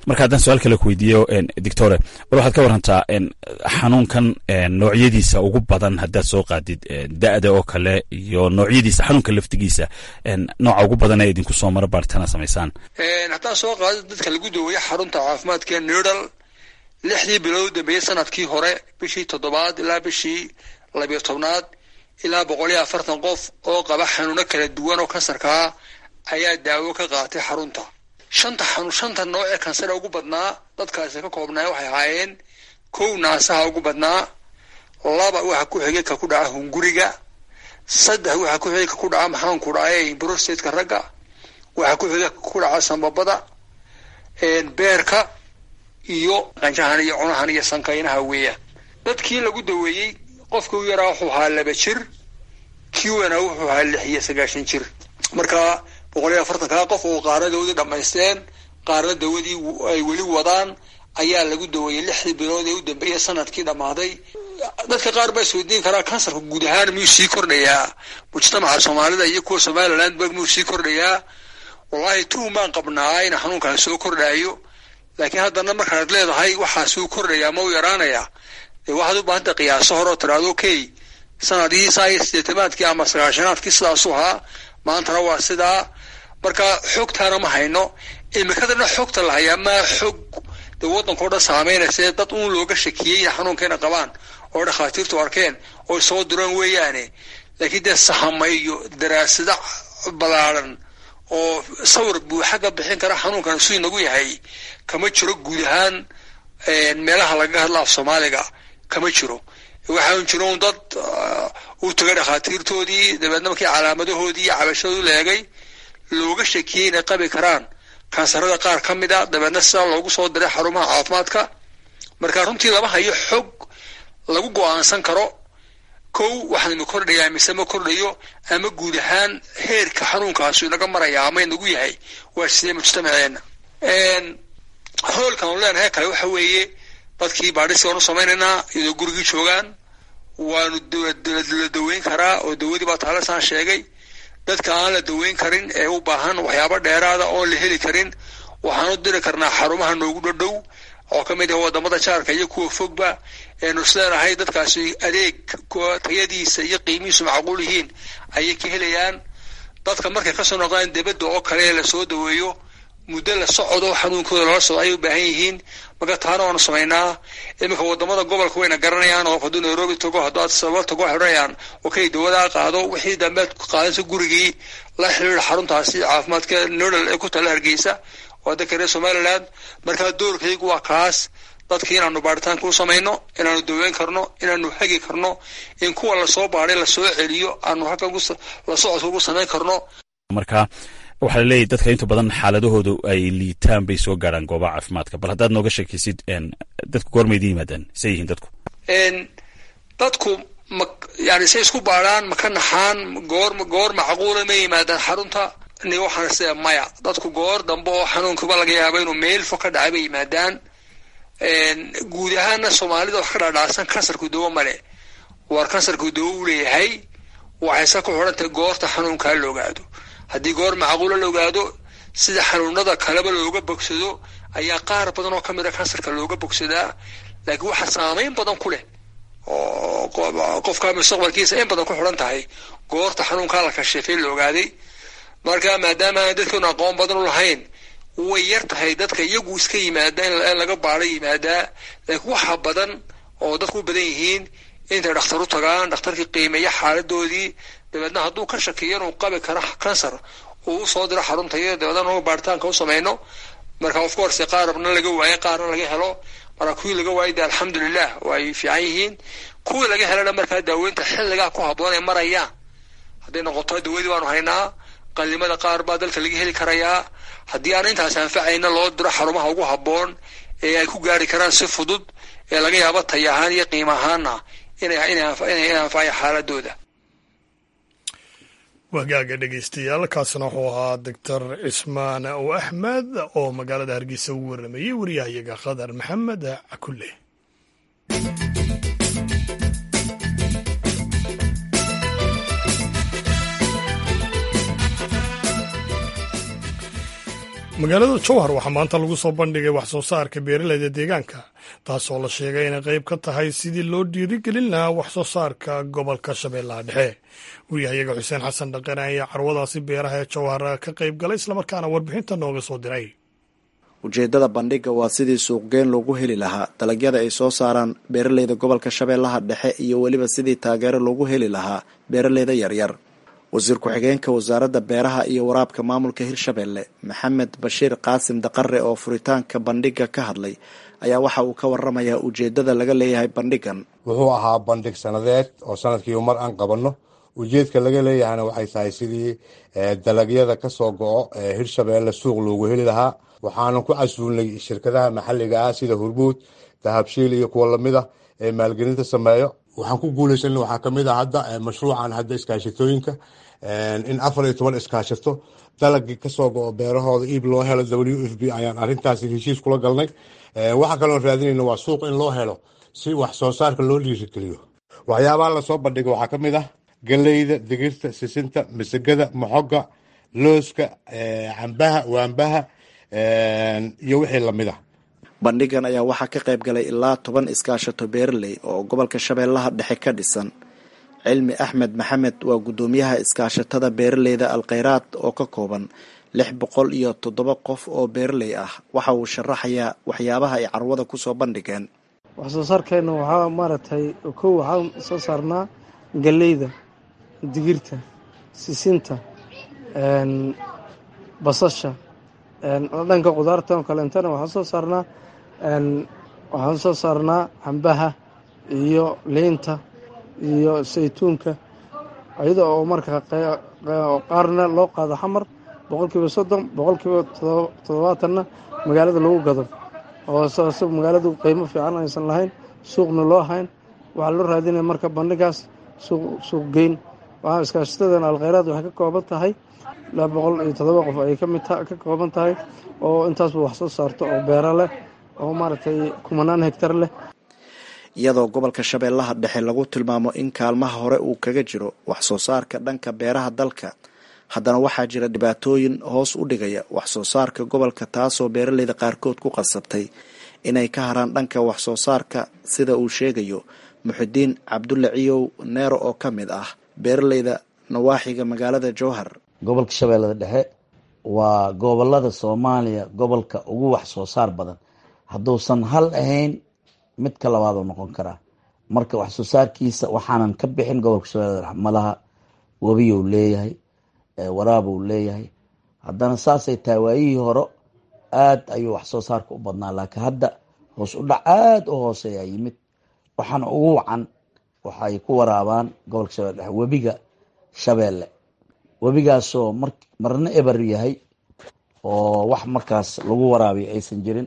marka haddaan su-aal kale ku weydiiyo doctore bal waxaad ka warantaa xanuunkan noocyadiisa ugu badan haddaad soo qaadid da-da oo kale iyo noocyadiisa xanuunka laftigiisa nooca ugu badan ee idinku soo mara baaritaana samaysaan haddaan soo qaado dadka lagu daweeye xarunta caafimaadka nidal lixdii bilood u dambeeyey sanadkii hore bishii toddobaad ilaa bishii labiyo tobnaad ilaa boqol iyo afartan qof oo qaba xanuuno kala duwan oo kansarkaa ayaa daawo ka qaatay xarunta shanta xanuun shanta nooc ee kansara ugu badnaa dadkaasi ka koobnaa waxay ahaayeen kow naasaha ugu badnaa laba waxa ku xigay ka ku dhaca hunguriga saddex waxa ku xigay ka ku dhaca maxaanku dhacaye brostateka ragga waxa ku xigay ka ku dhaca sambabada beerka iyo qanjahan iyo cunahan iyo sankaynaha weeyaan dadkii lagu daweeyey qofka u yaraa wuxuu ahaa laba jir kii weynaa wuxuu ahaa lix iyo sagaashan jir marka boqol iyo afartankaa qof oo qaarna dawadii dhammaysteen qaarna dawadii ay weli wadaan ayaa lagu daweeyey lixdii bilood ee u dambeeyay sanadkii dhammaaday dadka qaar baa isweydiin karaa kansarka guud ahaan miyuu sii kordhayaa mujtamaca soomaalida iyo kuwa somaliland ba miyuu sii kordhayaa wallahi tuhum baan qabnaa in xanuunkan soo kordhaayo laakiin haddana markaad leedahay waxaasuu kordhayaa ma u yaraanayaa dee waxaad u baahanta qiyaaso hore oo tiraado okay sanadihii saa iyo sideetamaadkii ama sagaashanaadkii sidaasu ahaa maantana waa sidaa marka xogtaana ma hayno imikadana xogta la hayaa maa xog dee waddanka o dhan saameynaysa dad uun looga shakiyey inay xanuunkeena qabaan oo dhakhaatiirtu arkeen oo soo duraan weeyaane laakiin dee sahama iyo daraasada ballaaran oo sawir buuxa ka bixin kara xanuunkan suu inagu yahay kama jiro guud ahaan meelaha lagaga hadla af soomaaliga kama jiro waxaan jiro un dad u tagay dhakhaatiirtoodii dabeedna markii calaamadahoodii iyo cabashadoodu leegay looga shakiyey inay qabi karaan kansarada qaar ka mid a dabeedna sidaa loogu soo diray xarumaha caafimaadka marka runtii lama hayo xog lagu go-aansan karo kow waxaan inu kordhayaa mise ma kordhayo ama guud ahaan heerka xanuunkaasu inaga maraya ama inagu yahay waa sidee mujtamaceena hoolkan u leenahay kale waxa weeye dadkii baadhisi waanu samaynaynaa iyadoo gurigii joogaan waanu la daweyn karaa oo dawadii baa taalisaan sheegay dadka aan la daweyn karin ee u baahan waxyaabo dheeraada oon la heli karin waxaanu diri karnaa xarumaha noogu dhadhow oo ka mid ah wadamada jaarka iyo kuwa fogba eenu isleenahay dadkaasi adeeg tayadiisa iyo qiimihiisu macquul yihiin ayay ka helayaan dadka markay kasoo noqdaan debadda oo kale ee lasoo daweeyo muddo la socodo xanuunkooda lala socdo ayay u baahan yihiin marka taana waanu samaynaa iminka wadamada gobolka wayna garanayaan oo hadduu nairobi tago hadduu adisababa tago waxay odhanayaan okay dawadaa qaado wixii dambeed qaadansa gurigii la xiriira xaruntaasi caafimaadka nodal ee ku tala hargeysa waa dadka reer somaliland markaa doorkaygu waa kaas dadkii inaanu baaritaanka u samayno inaanu daweyn karno inaanu hagi karno in kuwa lasoo baaday lasoo celiyo aanu halkan la socodka ugu samayn karno marka waxaa laleeyahy dadka inta badan xaaladahoodu ay liitaan bay soo gaaraan goobaha caafimaadka bal haddaad nooga sheekaysid dadku goormaydi yimaadaan say yihiin dadku dadku ma yani say isku baadhaan ma ka naxaan goor goor macquula ma yimaadaan xarunta ni waxaan sida maya dadku goor dambe oo xanuunkiba laga yaaba inuu meel fo ka dhacay bay yimaadaan guud ahaana soomaalida wax ka dhaadhacsan kansarku dawo male waar kansarku dawo u leeyahay waxayse ku xidhantahay goorta xanuunkaa la ogaado haddii goor macquula la ogaado sida xanuunada kaleba looga bogsado ayaa qaar badan oo ka mid a kansarka looga bogsadaa laakiin waxaa saameyn badan ku leh oo qofka mustaqbalkiisa in badan ku xidhan tahay goorta xanuunkaa la kashifay la ogaaday marka maadaama aan dadkeenu aqoon badan u lahayn way yar tahay dadka iyagu iska yimaada in laga baado yimaadaa laakiin waxa badan oo dadku u badan yihiin intay dhakhtar u tagaan dhakhtarkii qiimeeya xaaladoodii dabeedna hadduu ka shakiyo inuu qabi karo kansar uu usoo diro xarunta iyo dabeedna nuga baaritaanka u samayno marka of course qaarna laga waayo qaarna laga helo marka kuwii laga waayay de alxamdulilah way fiican yihiin kuwii laga helana markaa daaweynta xilligaa ku habboon ay marayaan hadday noqoto dawadii baanu haynaa qalimada qaar baa dalka laga heli karayaa haddii aan intaas anfacayna loo diro xarumaha ugu habboon ee ay ku gaari karaan si fudud ee laga yaabo tay ahaan iyo qiimo ahaana inay anfacaya xaaladooda wagaaga dhegeystayaal kaasna wuxuu ahaa doctor cismaan ow axmed oo magaalada hargeysa ugu waramayey wariyahayaga khadar maxamed cakulle magaalada jowhar waxaa maanta lagu soo bandhigay wax soo saarka beeralayda deegaanka taasoo la sheegay inay qayb ka tahay sidii loo dhiirigelin lahaa wax soo saarka gobolka shabeellaha dhexe wariyahayaga xuseen xasan dhaqane ayaa carwadaasi beeraha ee jowhar ka qayb galay islamarkaana warbixinta nooga soo diray ujeeddada bandhigga waa sidii suuqgeyn loogu heli lahaa dalagyada ay soo saaraan beeralayda gobolka shabeellaha dhexe iyo weliba sidii taageero loogu heli lahaa beeralayda yaryar wasiir ku-xigeenka wasaaradda beeraha iyo waraabka maamulka hirshabeelle maxamed bashiir qaasim daqare oo furitaanka bandhigga ka hadlay ayaa waxa uu ka waramayaa ujeeddada laga leeyahay bandhiggan wuxuu ahaa bandhig sanadeed oo sanadkiiba mar aan qabanno ujeedka laga leeyahayna waxay tahay sidii dalagyada ka soo go-o ee hirshabeelle suuq loogu heli lahaa waxaanu ku casuulnay shirkadaha maxalliga ah sida hurbuud dahabshiil iyo kuwa lamid ah ee maalgelinta sameeyo waxaan ku guulaysan waxaa kamid ah hadda mashruucan hadda iskaashatooyinka in afar iyo toban iskaashato dalagii kasoo go-o beerahooda iib loo helo w f b ayaan arintaasi heshiis kula galnay waxaa kaloo raadinayna waa suuq in loo helo si wax soo saarka loo dhiirigeliyo waxyaabaha lasoo bandhiga waxaa ka mid ah galeyda digirta sisinta masagada moxoga looska cambaha waambaha iyo wixii lamid ah bandhigan ayaa waxaa ka qayb galay ilaa toban iskaashato beeraley oo gobolka shabeellaha dhexe ka dhisan cilmi axmed maxamed waa guddoomiyaha iskaashatada beeraleyda alkhayraad oo ka kooban lix boqol iyo toddoba qof oo beeraley ah waxa uu sharaxayaa waxyaabaha ay carwada kusoo bandhigeen wax soo saarkeenna waxaa maaragtay kow waxaan soo saarnaa galeyda digirta sisinta basasha dhanka qudaarta oo kaleentana waxaan soo saarnaa waxaan soo saarnaa cambaha iyo liinta iyo saytuunka iyada oo marka qaarna loo qaado xamar boqolkiiba soddon boqolkiiba toddobaatanna magaalada lagu gado oo saas magaaladu qiimo fiican aysan lahayn suuqna loo hayn waxaa loo raadinaya marka bandhigaas suuq geyn waxaa iskaashatadan alkhayraad waxay ka kooban tahay laba boqol iyo toddoba qof ayay kamid ka kooban tahay oo intaasba wax soo saarto oo beero leh oo maaragtay kumanaan hegtar leh iyadoo gobolka shabeellaha dhexe lagu tilmaamo in kaalmaha hore uu kaga jiro wax soo saarka dhanka beeraha dalka haddana waxaa jira dhibaatooyin hoos u dhigaya wax soo saarka gobolka taasoo beeraleyda qaarkood ku qasabtay inay ka haraan dhanka wax soo saarka sida uu sheegayo muxidiin cabdulle ciyow neero oo ka mid ah beeraleyda nawaaxiga magaalada jowhar gobolka shabeellada dhexe waa gobolada soomaaliya gobolka ugu wax soo saar badan hadduusan hal ahayn mid ka labaadoo noqon karaa marka wax soo saarkiisa waxaanan ka bixin gobolka shabeellada dhexe malaha webiyou leeyahay waraabuu leeyahay haddana saasay tahay waayihii hore aad ayuu wax soo saarka u badnaa laakiin hadda hoos u dhac aada u hooseeyaa yimid waxaana ugu wacan waxay ku waraabaan gobolka shabeelle dhexe webiga shabeelle webigaasoo mar marna eber yahay oo wax markaas lagu waraabiyo aysan jirin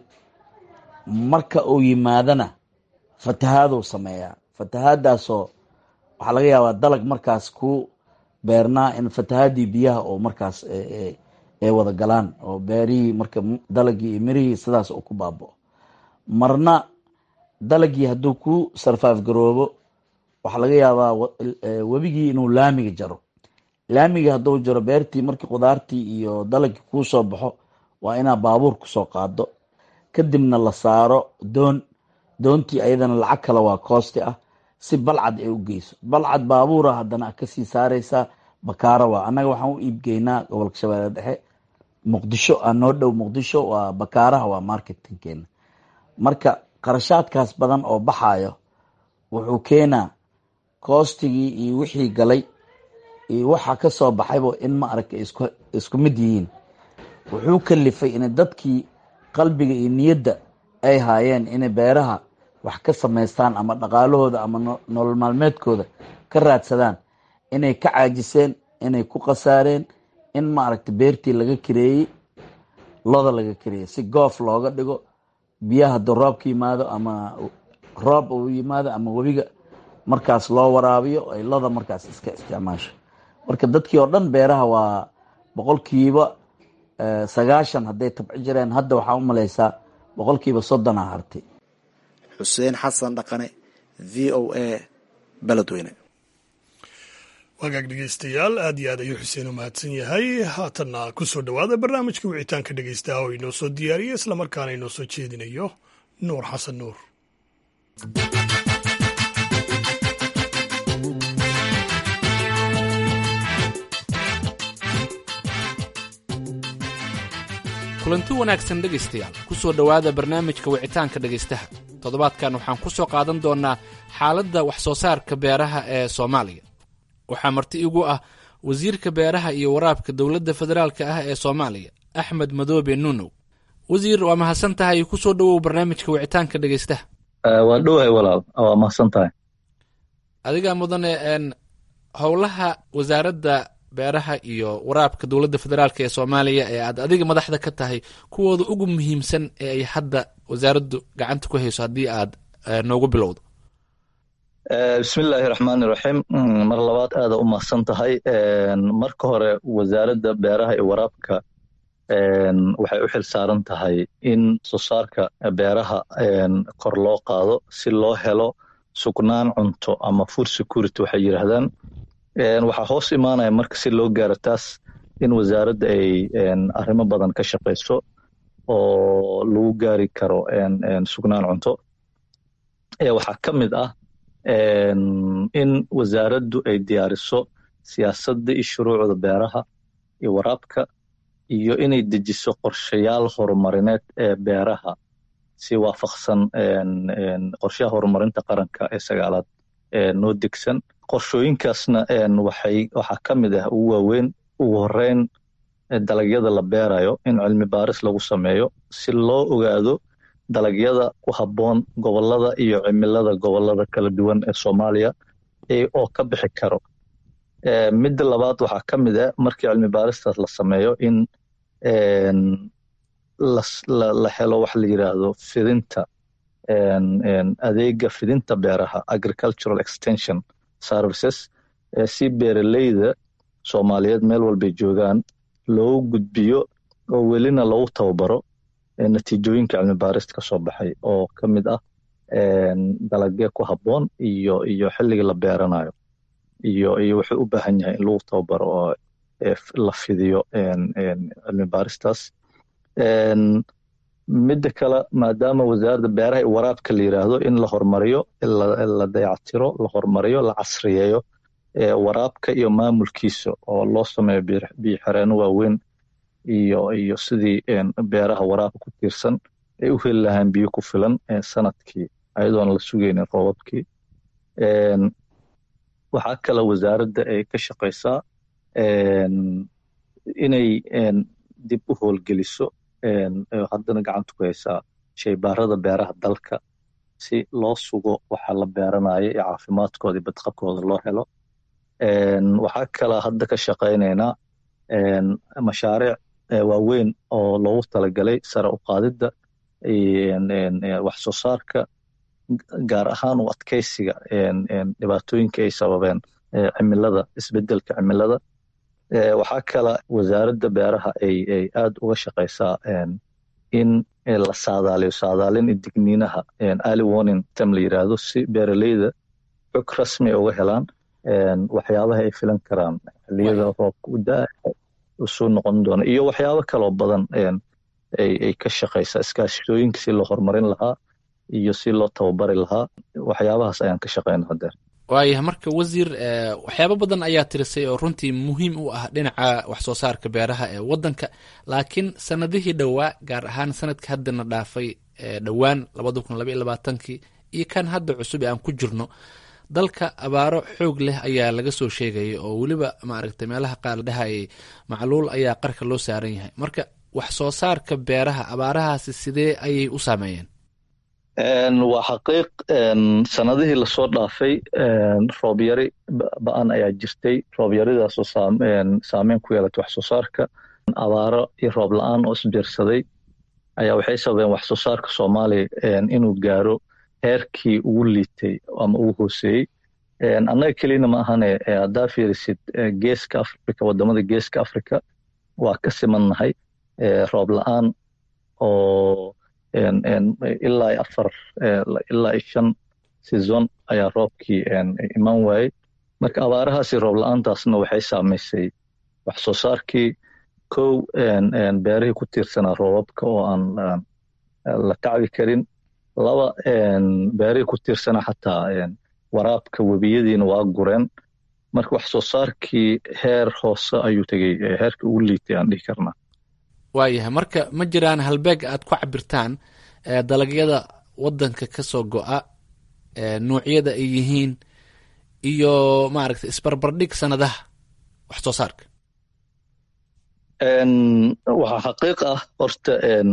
marka uu yimaadana fatahaaduu sameeyaa fatahaadaasoo waxaa laga yaabaa dalag markaas ku beernaa in fatahaadii biyaha oo markaas ay wada galaan oo beerihii marka dalagii iyo mirihii sidaas uu ku baabao marna dalagii hadduu ku sarfaaf garoobo waxaa laga yaabaa webigii inuu laamiga jaro laamiga hadduu jaro beertii markii qudaartii iyo dalagii kuu soo baxo waa inaa baabuur kusoo qaado kadibna la saaro doon doontii ayadana lacag kale waa koosti ah si balcad ay u geyso balcad baabuura haddana kasii saareysaa bakaara waa annaga waxaan u iibgeynaa gobolka shabeelle dhexe muqdisho aa noo dhow muqdisho waa bakaaraha waa marketingkeena marka qarashaadkaas badan oo baxayo wuxuu keenaa koostigii iyo wixii galay iyo waxa ka soo baxayba in ma aragta isku mid yihiin wuxuu kalifay in dadkii qalbiga iyo niyadda ay haayeen inay beeraha wax ka samaystaan ama dhaqaalahooda ama nolol maalmeedkooda ka raadsadaan inay ka caajiseen inay ku khasaareen in maaragta beertii laga kareeyey loda laga kareeyey si goof looga dhigo biyaha hadduu roobka yimaado ama roob uu yimaado ama webiga markaas loo waraabiyo ay loda markaas iska isticmaasho marka dadkii oo dhan beeraha waa boqolkiiba sagaashan hadday tabci jireen hadda waxaa u malaysaa boqolkiiba soddon a hartay xuseen xasan dhaqane v o a beledweyne wagaag dhegeystayaal aad iyo aad ayuu xuseen u mahadsan yahay haatanna ku soo dhowaada barnaamijka wicitaanka dhegeystaha oo inoo soo diyaariyay islamarkaana inoo soo jeedinayo nuur xasan nuur kulanti wanaagsan dhegaystayaal ku soo dhowaada barnaamijka wicitaanka dhegaystaha toddobaadkan waxaan ku soo qaadan doonnaa xaaladda wax soo saarka beeraha ee soomaaliya waxaa marti igu ah wasiirka beeraha iyo waraabka dowladda federaalka ah ee soomaaliya axmed madoobe nuunow wasiir waa mahadsan tahay ku soo dhowow barnaamijka wicitaanka dhegaystaha waa dhowahay walaal waa mahadsan tahay adigaa mudane howlaha wasaaradda beeraha iyo waraabka dowladda federaalk ee soomaaliya ee aad adiga madaxda ka tahay kuwooda ugu muhiimsan ee ay hadda wasaaraddu gacanta ku hayso haddii aad noogu bilowdo bismillaahi raxmaani raxiim mar labaad aada u mahadsan tahay marka hore wasaaradda beeraha iyo waraabka waxay u xil saaran tahay in soo saarka beeraha kor loo qaado si loo helo sugnaan cunto ama food security waxay yidhaahdaan waxaa hoos imaanaya marka si loo gaaro taas in wasaaradda ay arrimo badan ka shaqayso oo lagu gaari karo sugnaan cunto waxaa ka mid ah in wasaaraddu ay diyaariso siyaasadda iyo shuruucda beeraha iyo waraabka iyo inay dejiso qorshayaal horumarineed ee beeraha si waafaqsan qorshaha horumarinta qaranka ee sagaalaad noo degsan qorshooyinkaasna waxay waxaa ka mid ah ugu waaweyn ugu horeyn dalagyada la beerayo in cilmi baaris lagu sameeyo si loo ogaado dalagyada ku habboon gobolada iyo cimilada gobolada kala duwan ee soomaaliya oo ka bixi karo midda labaad waxaa ka mid ah markii cilmi baaristaas la sameeyo in la helo wax la yidhaahdo fidinta adeega fidinta beeraha agricultural extension services si beeraleyda soomaaliyeed meel walbay joogaan loogu gudbiyo oo welina lagu tababaro natiijooyinka cilmi baarista ka soo baxay oo ka mid ah dalagee ku habboon iyo iyo xilliga la beeranayo iyo iyo wuxuu u baahan yahay in lagu tababaro oo la fidiyo cilmi baaristaas midda kale maadaama wasaaradda beeraha iyo waraabka la yidhaahdo in la horumariyo la dayactiro la horumariyo la casriyeeyo waraabka iyo maamulkiisa oo loo sameeyo biyo xereeno waaweyn iyo iyo sidii beeraha waraabka ku tiirsan ay u heli lahaan biyo ku filan sanadkii ayadoona la sugaynin roobabkii waxaa kale wasaaradda ay ka shaqaysaa inay dib u howlgeliso haddana gacanta ku haysaa shaybaarada beeraha dalka si loo sugo waxa la beeranayo iyo caafimaadkooda iyo badqabkooda loo helo waxaa kale hadda ka shaqaynaynaa mashaariic waaweyn oo loogu talagalay sare u qaadidda wax soo saarka gaar ahaan u adkeysiga dhibaatooyinka ay sababeen cimilada isbedelka cimilada waxaa kale wasaaradda beeraha ay ay aada uga shaqaysaa in la saadaaliyo saadaalin iyo digniinaha early warning tem la yidhaahdo si beeraleyda xog rasmi uga helaan waxyaabaha ay filan karaan xilliyada roobka u daa usoo noqon doona iyo waxyaabo kaloo badan ay ka shaqaysaa iskaashitooyinka si loo horumarin lahaa iyo si loo tababari lahaa waxyaabahaas ayaan ka shaqayna hadeer waayah marka wasiir waxyaabo badan ayaa tirisay oo runtii muhiim u ah dhinaca wax soo saarka beeraha ee waddanka laakiin sanadihii dhowaa gaar ahaan sanadka haddana dhaafay dhowaan labada kun labaiyo labaatankii iyo kan hadda cusub ee aan ku jirno dalka abaaro xoog leh ayaa laga soo sheegaya oo weliba maaragtay meelaha qaar dhahayay macluul ayaa qarka loo saaran yahay marka wax soo saarka beeraha abaarahaasi sidee ayay u saameeyeen waa xaqiiq sanadihii lasoo dhaafay roobyari ba-an ayaa jirtay roobyaridaasoo saameyn ku yeelatay wax soo saarka abaaro iyo roob la-aan oo isbiirsaday ayaa waxay sababeen wax soo saarka soomaaliya inuu gaaro heerkii ugu liitay ama ugu hooseeyey annaga kelina ma ahane haddaa fiirisid geeska africa wadamada geeska africa waa ka simannahay roob la-aan oo ilaa afar ilaa shan season ayaa roobkii iman waayey marka abaarahaasi roob la-aantaasna waxay saamaysay wax soo saarkii kow beerihii ku tiirsanaa roobabka oo aan la tacbi karin laba beerihii ku tiirsanaa xataa waraabka webiyadiina waa gureen marka wax soo saarkii heer hoose ayuu tegey heerka ugu liitay aan dhihi karnaa waayahay marka ma jiraan halbeeg aad ku cabirtaan dalagyada wadanka ka soo go-a nuucyada ay yihiin iyo maaragtay isbarbardhig sanadaha wax soo saarka waxaa xaqiiq ah horta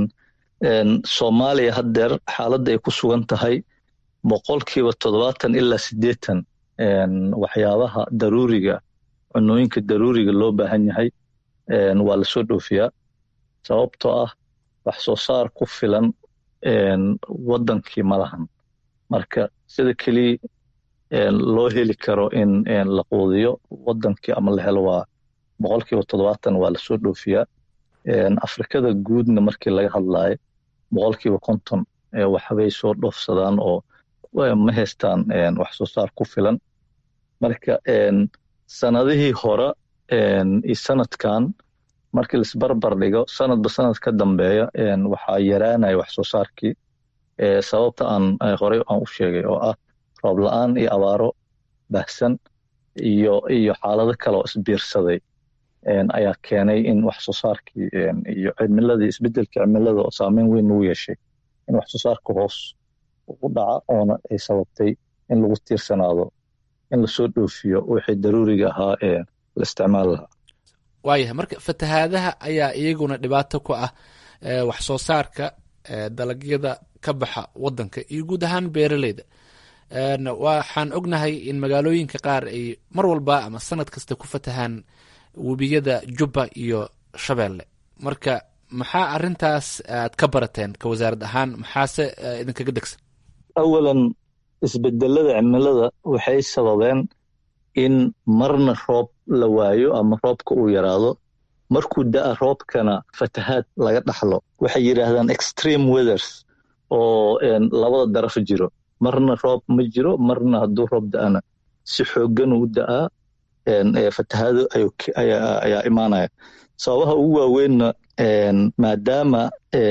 soomaaliya haddeer xaaladda ay ku sugan tahay boqolkiiba toddobaatan ilaa siddeetan waxyaabaha daruuriga cunooyinka daruuriga loo baahan yahay waa lasoo dhoofiyaa sababtoo ah wax soo saar ku filan waddankii ma lahan marka sida keliya loo heli karo in la quudiyo waddankii ama la helo waa boqolkiiba toddobaatan waa lasoo dhoofiyaa afrikada guudna markii laga hadlaayo boqolkiiba konton waxbay soo dhoofsadaan oo ma haystaan wax soo saar ku filan marka sanadihii hore iyo sanadkan markii laisbarbar dhigo sanadba sanad ka dambeeya waxaa yaraanaya wax soo saarkii sababta aan horey aan u sheegay oo ah roob la-aan iyo abaaro baahsan iyo iyo xaalado kale oo isbiirsaday ayaa keenay in wax soo saarkii iyo cimiladii isbedelka cimilada oo saameyn weyn ugu yeeshay in wax soo saarka hoos u dhaca oona ay sababtay in lagu tiirsanaado in lasoo dhoofiyo wixii daruuriga ahaa ee la isticmaali lahaa waayahay marka fatahaadaha ayaa iyaguna dhibaato ku ah wax soo saarka dalagyada ka baxa wadanka iyo guud ahaan beeraleyda waxaan ognahay in magaalooyinka qaar ay mar walba ama sanad kasta ku fatahaan webiyada jubba iyo shabeelle marka maxaa arintaas aad ka barateen ka wasaarad ahaan maxaase idinkaga degsan awalan isbedelada cimilada waxay sababeen in marna roob la waayo ama roobka uu yaraado markuu da'a roobkana fatahaad laga dhaxlo waxay yidhaahdaan extreme weathers oo labada daraf jiro marna roob ma jiro marna hadduu roob da'ana si xooggan u da'aa fatahaado ayaa imaanaya sababaha ugu waaweynna maadaama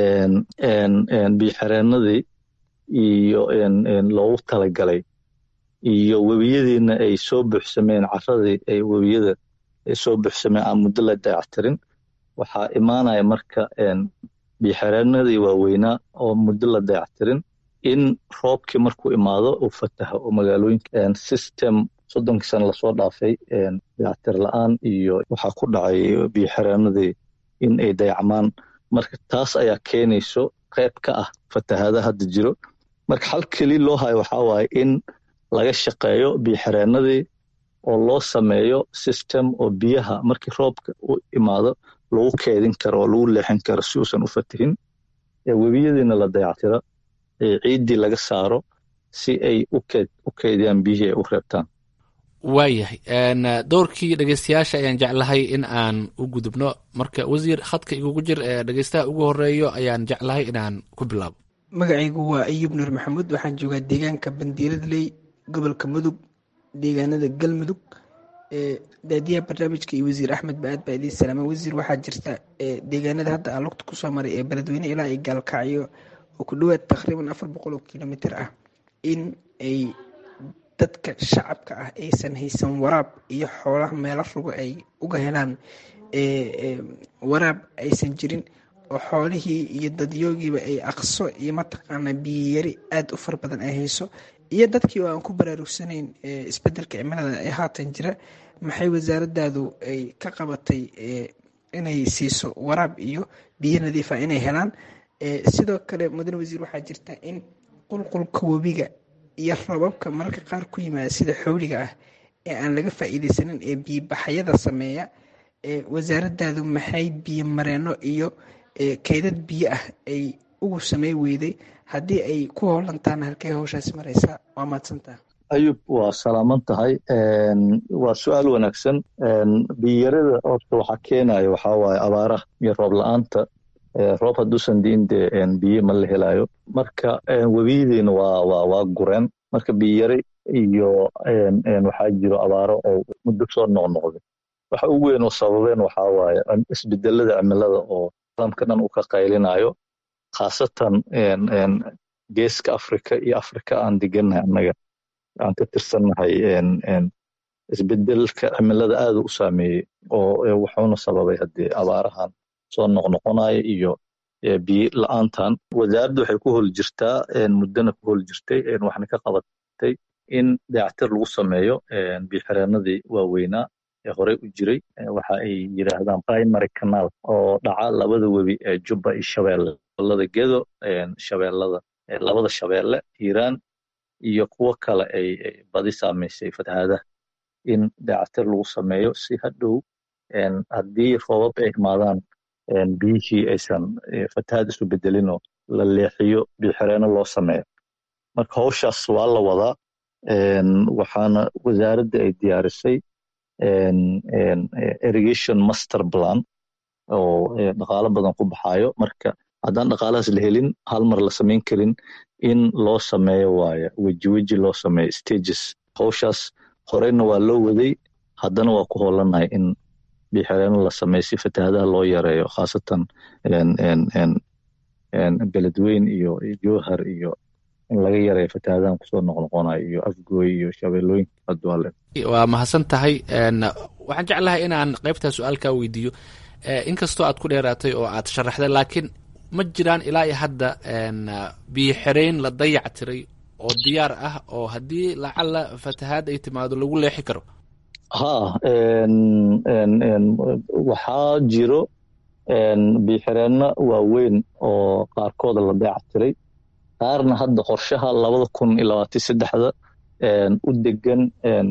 biyoxireenadii iyo loogu talagalay iyo webiyadiina ay soo buuxsameen caradii ay webiyada soo buuxsameen aan muddo la dayactirin waxaa imaanaya marka biyoxireenadii waaweynaa oo muddo la dayactirin in roobkii markuu imaado uu fataho oo magaalooyinka system soddonkii sana lasoo dhaafay dayactir la-aan iyo waxaa ku dhacay biyoxireenadii in ay dayacmaan marka taas ayaa keenayso qayb ka ah fatahaada hadda jiro marka hal keli loo hayo waxaa waaye in laga shaqeeyo biyoxireenadii oo loo sameeyo system oo biyaha markii roobka u imaado lagu keedin karo oo lagu leexin karo si uusan u fatihin webiyadiina la dayactiro ciiddii laga saaro si ay u keediyaan biyihii ay u reebtaan waayahay dowrkii dhegeystayaasha ayaan jeclahay in aan u gudubno marka wasiir khadka igugu jir ee dhegeystaha ugu horeeyo ayaan jeclahay inaan ku bilaabo magacaygu waa ayub nuur maxamuud waxaan joogaa deegaanka bandiiradley gobolka mudug deegaanada galmudug daadiyaha barnaamijka iyo wasiir axmed ba-aad baa idiin salaama wasiir waxaa jirta deegaanada hadda aan lugta kusoo maray ee beledweyne ilaa ay gaalkacyo oo ku dhowaad taqriiban afar boqol oo kilomitr ah in ay dadka shacabka ah aysan haysan waraab iyo xoolaha meelo rugo ay uga helaan waraab aysan jirin oo xoolihii iyo dadyoogiiba ay aqso iyo mataqaana biyiyari aada u fara badan ay hayso iyo dadkii oo aan ku baraarugsanayn isbedelka cimilada ee haatan jira maxay wasaaradaadu ay ka qabatay inay siiso waraab iyo biyo nadiifa inay helaan sidoo kale mudane wasiir waxaa jirta in qulqulka webiga iyo rababka mararka qaar ku yimaada sida xowliga ah ee aan laga faa'iideysanin ee biyobaxyada sameeya wasaaradaadu maxay biyo mareeno iyo kaydad biyo ah ay ugu samey weyday haddii ay ku hoolantaana halkey hawshaasi mareysaa waa mahadsantaa ayub waa salaaman tahay waa su-aal wanaagsan biyarada horta waxaa keenaya waxaa waaye abaaraha iyo roob la-aanta roob hadduusan diin dee biyo ma la helaayo marka webiyadiina waa waa waa gureen marka biyari iyo waxaa jiro abaaro oo muddo soo noqnoqday waxa ugu weyn oo sababeen waxaa waaye isbedelada cimilada oo caalamka dhan uu ka qaylinayo khaasatan geeska afrika iyo afrika aan degannahay annaga aan ka tirsannahay isbedelka cimilada aada u saameeyey oo wuxuuna sababay haddee abaarahan soo noqnoqonaya iyo biyo la-aantan wasaaradda waxay ku hol jirtaa muddana ku hol jirtay waxna ka qabatay in dayactir lagu sameeyo biyoxireenadii waaweynaa ee horey u jiray waxa ay yidhaahdaan primary canal oo dhaca labada webi ee jubba iyo shabeelle gobolada gedo shabeellada labada shabeelle hiiraan iyo kuwo kale ay badi saamaysay fatahaadaha in dayactir lagu sameeyo si hadhow haddii roobab ay imaadaan biyihii aysan fatahaad isu bedelinoo la leexiyo biyoxireeno loo sameeyo marka howshaas waa la wadaa waxaana wasaaradda ay diyaarisay irrigation master plan oo dhaqaalo badan ku baxaayo marka haddaan dhaqaalahaas la helin hal mar la samayn karin in loo sameeyo waaye weji weji loo sameeyo stages howshaas horeyna waa loo waday haddana waa ku hoolanahay in biyoxireeno la sameeyo si fatahaadaha loo yareeyo khaasatan beledweyn iyo jowhar iyo in laga yareeyo fatahaadahan kusoo noqnoqonayo iyo afgooy iyo shabeellooyinka adwaale waa mahadsan tahay waxaan jeclahay inaan qaybtaa su-aalkaa weydiiyo inkastoo aad ku dheeraatay oo aad sharaxday laakiin ma jiraan ilaa iyo hadda biyo xereyn la dayac tiray oo diyaar ah oo haddii lacala fatahaad ay timaado lagu leexi karo ha waxaa jiro biyoxireenno waaweyn oo qaarkooda la dayac tiray qaarna hadda qorshaha labada kun iyo labaatan saddexda u degan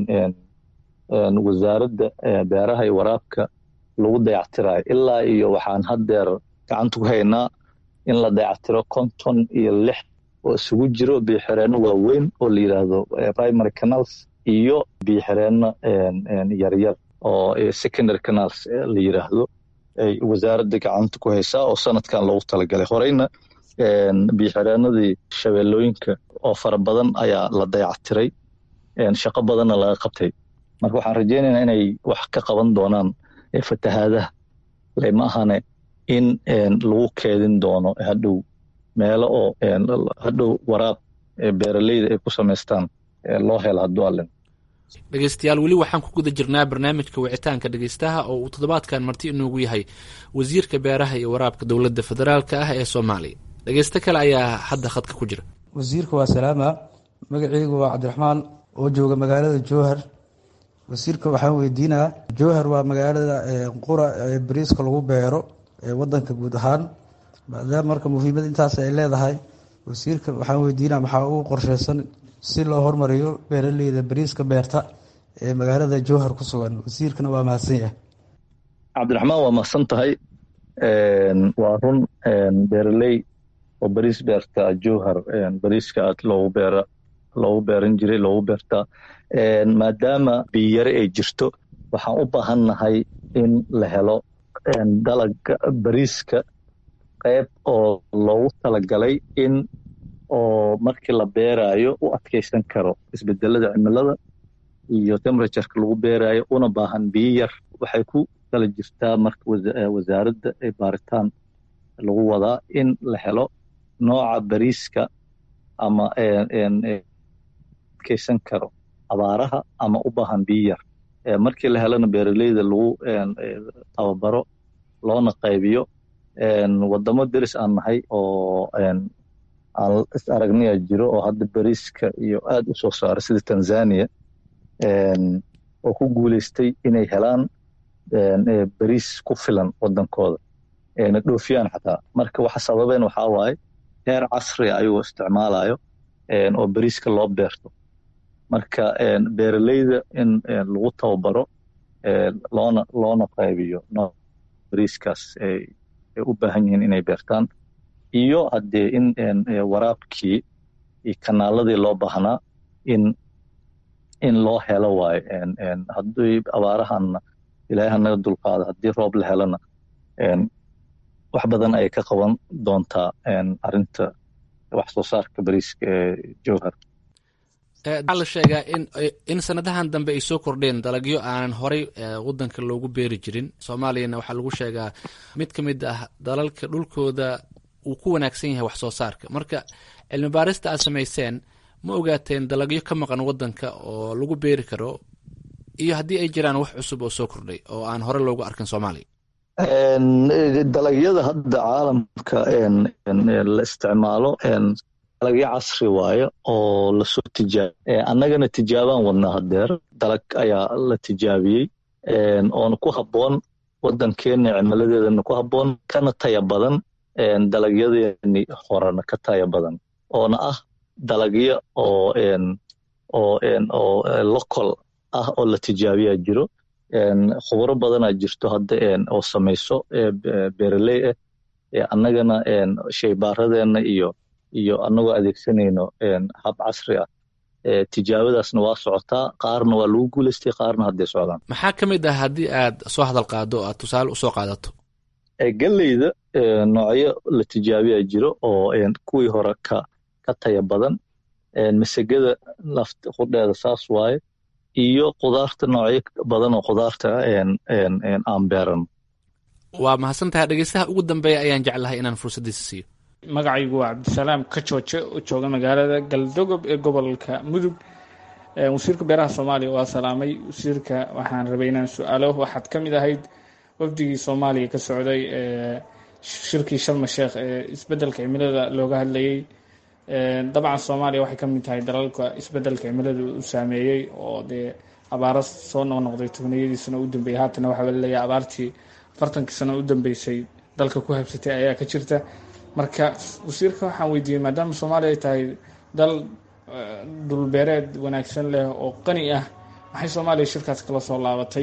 wasaaradda beeraha iyo waraabka lagu dayactirayo ilaa iyo waxaan haddeer gacanta ku haynaa in la dayactiro konton iyo lix oo isugu jiro biyoxireenno waaweyn oo la yidhaahdo primary canals iyo biyoxireenno yaryar oo secondary canals la yidhaahdo ay wasaaradda gacanta ku haysaa oo sanadkan loogu talagalay horeyna biyoxireenadii shabeellooyinka oo fara badan ayaa la dayactiray shaqo badanna laga qabtay marka waxaan rajaynaynaa inay wax ka qaban doonaan fatahaadaha lama ahane in lagu keedin doono hadhow meelo oo hadhow waraab beeraleyda ay ku samaystaan loo helo hadduu allen dhegeystayaal weli waxaan ku guda jirnaa barnaamijka wicitaanka dhegeystaha oo uu toddobaadkan marti inoogu yahay wasiirka beeraha iyo waraabka dowladda federaalka ah ee soomaaliya dhegeysto kale ayaa hadda khadka ku jira wasiirka waa salaama magaceygu waa cabdiraxmaan oo jooga magaalada jowhar wasiirka waxaan weydiinaa jowhar waa magaalada qura ee bariiska lagu beero ee wadanka guud ahaan maadaama marka muhiimad intaas ay leedahay wasiirka waxaan weydiinaa maxaa ugu qorsheysan si loo hormariyo beeraleyda bariiska beerta ee magaalada jowhar ku sugan wasiirkana waa mahadsan yahay cabdiraxmaan waa mahadsan tahay waa run beeraley oo bariis beerta jowhar bariiska aad loogu beera loogu beeran jiray loogu beertaa maadaama biyare ay jirto waxaan u baahannahay in la helo dalaga bariiska qayb oo loogu talagalay in oo markii la beeraayo u adkaysan karo isbedelada cimilada iyo temperatureka lagu beeraayo una baahan biyo yar waxay ku kala jirtaa marka wasaaradda ee baaritaan lagu wadaa in la helo nooca bariiska ama adkaysan karo abaaraha ama u baahan biyo yar markii la helana beeraleyda lagu tababaro loona qaybiyo wadamo deris aan nahay oo aan is aragniya jiro oo hadda bariiska iyo aad u soo saara sida tanzania oo ku guuleystay inay helaan bariis ku filan wadankooda na dhoofiyaan xataa marka waxa sababeen waxaa waaye heer casria ayagoo isticmaalayo oo bariiska loo beerto marka beeraleyda in lagu tababaro loona loona qaybiyo bariiskaas ay u baahan yihiin inay beertaan iyo haddee in waraabkii iyo kanaaladii loo baahnaa in in loo helo waayo haddii abaarahanna ilaahay hanaga dulqaado haddii roob la helona wax badan ayay ka qaban doontaa arrinta wax soo saarka bariiska ee jowhar waxaa la sheegaa in in sanadahan dambe ay soo kordheen dalagyo aanan horay wadanka loogu beeri jirin soomaaliyana waxaa lagu sheegaa mid ka mid ah dalalka dhulkooda uu ku wanaagsan yahay wax soo saarka marka cilmi baarista aad samayseen ma ogaateen dalagyo ka maqan wadanka oo lagu beeri karo iyo haddii ay jiraan wax cusub oo soo kordhay oo aan hore loogu arkin soomaaliya dalagyada hadda caalamka la isticmaalo dalagyo casri waayo oo lasoo tijaabiy annagana tijaabaan wadnaa hadeer dalag ayaa la tijaabiyey oona ku habboon wadankeena cimiladeedana ku habboon kana taya badan dalagyadeeni horena ka taya badan oona ah dalagyo oo oo oo local ah oo la tijaabiyaa jiro khubro badanaa jirto hadda oo samayso beeraley ah annagana shaybaaradeena iyo iyo annagoo adeegsanayno hab casri ah tijaabadaasna waa socotaa qaarna waa lagu guulaystay qaarna hadday socdaan maxaa ka mid ah haddii aad soo hadal qaado o aad tusaale usoo qaadato galleyda noocyo la tijaabiyaa jiro oo kuwii hore ka ka taya badan masegada laft qudheeda saas waaye iyo khudaarta noocyo badan oo khudaarta aan beeran waa mahadsantahay dhegeystaha ugu dambeeya ayaan jeclahay inaan fursaddiisa siiyo magacaygu waa cabdisalaam kajooje oo jooga magaalada galdogob ee gobolka mudug wasiirka beeraha soomaaliya waa salaamay wasiirka waxaan rabay inaan su-aalo waxaad ka mid ahayd wafdigii soomaaliya ka socday shirkii sharma sheekh ee isbedelka cimilada looga hadlayey dabcan soomaaliya waxay ka mid tahay dalalka isbedelka cimilada u saameeyey oo dee abaaro soo noqnoqday tobniyadii sano u dambeeyey haatana waxaa laleeyahay abaartii afartankii sano u dambeysay dalka ku habsatay ayaa ka jirta marka wasiirka waxaan weydiiyey maadaama soomaaliya ay tahay dal dhulbeereed wanaagsan leh oo qani ah maxay soomaaliya shirkaas kala soo laabatay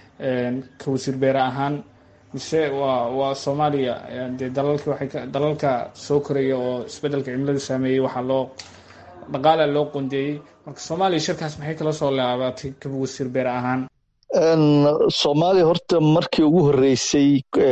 ka wasiir beere ahaan mise waa waa soomaaliya dee dalalka waxay dalalka soo koraya oo isbedelka cimilada saameeyey waxaa loo dhaqaala loo qondeeyey marka soomaaliya shirkaas maxay kala soo laabatay ka wasiir beere ahaan soomaaliya horta markii ugu horreysay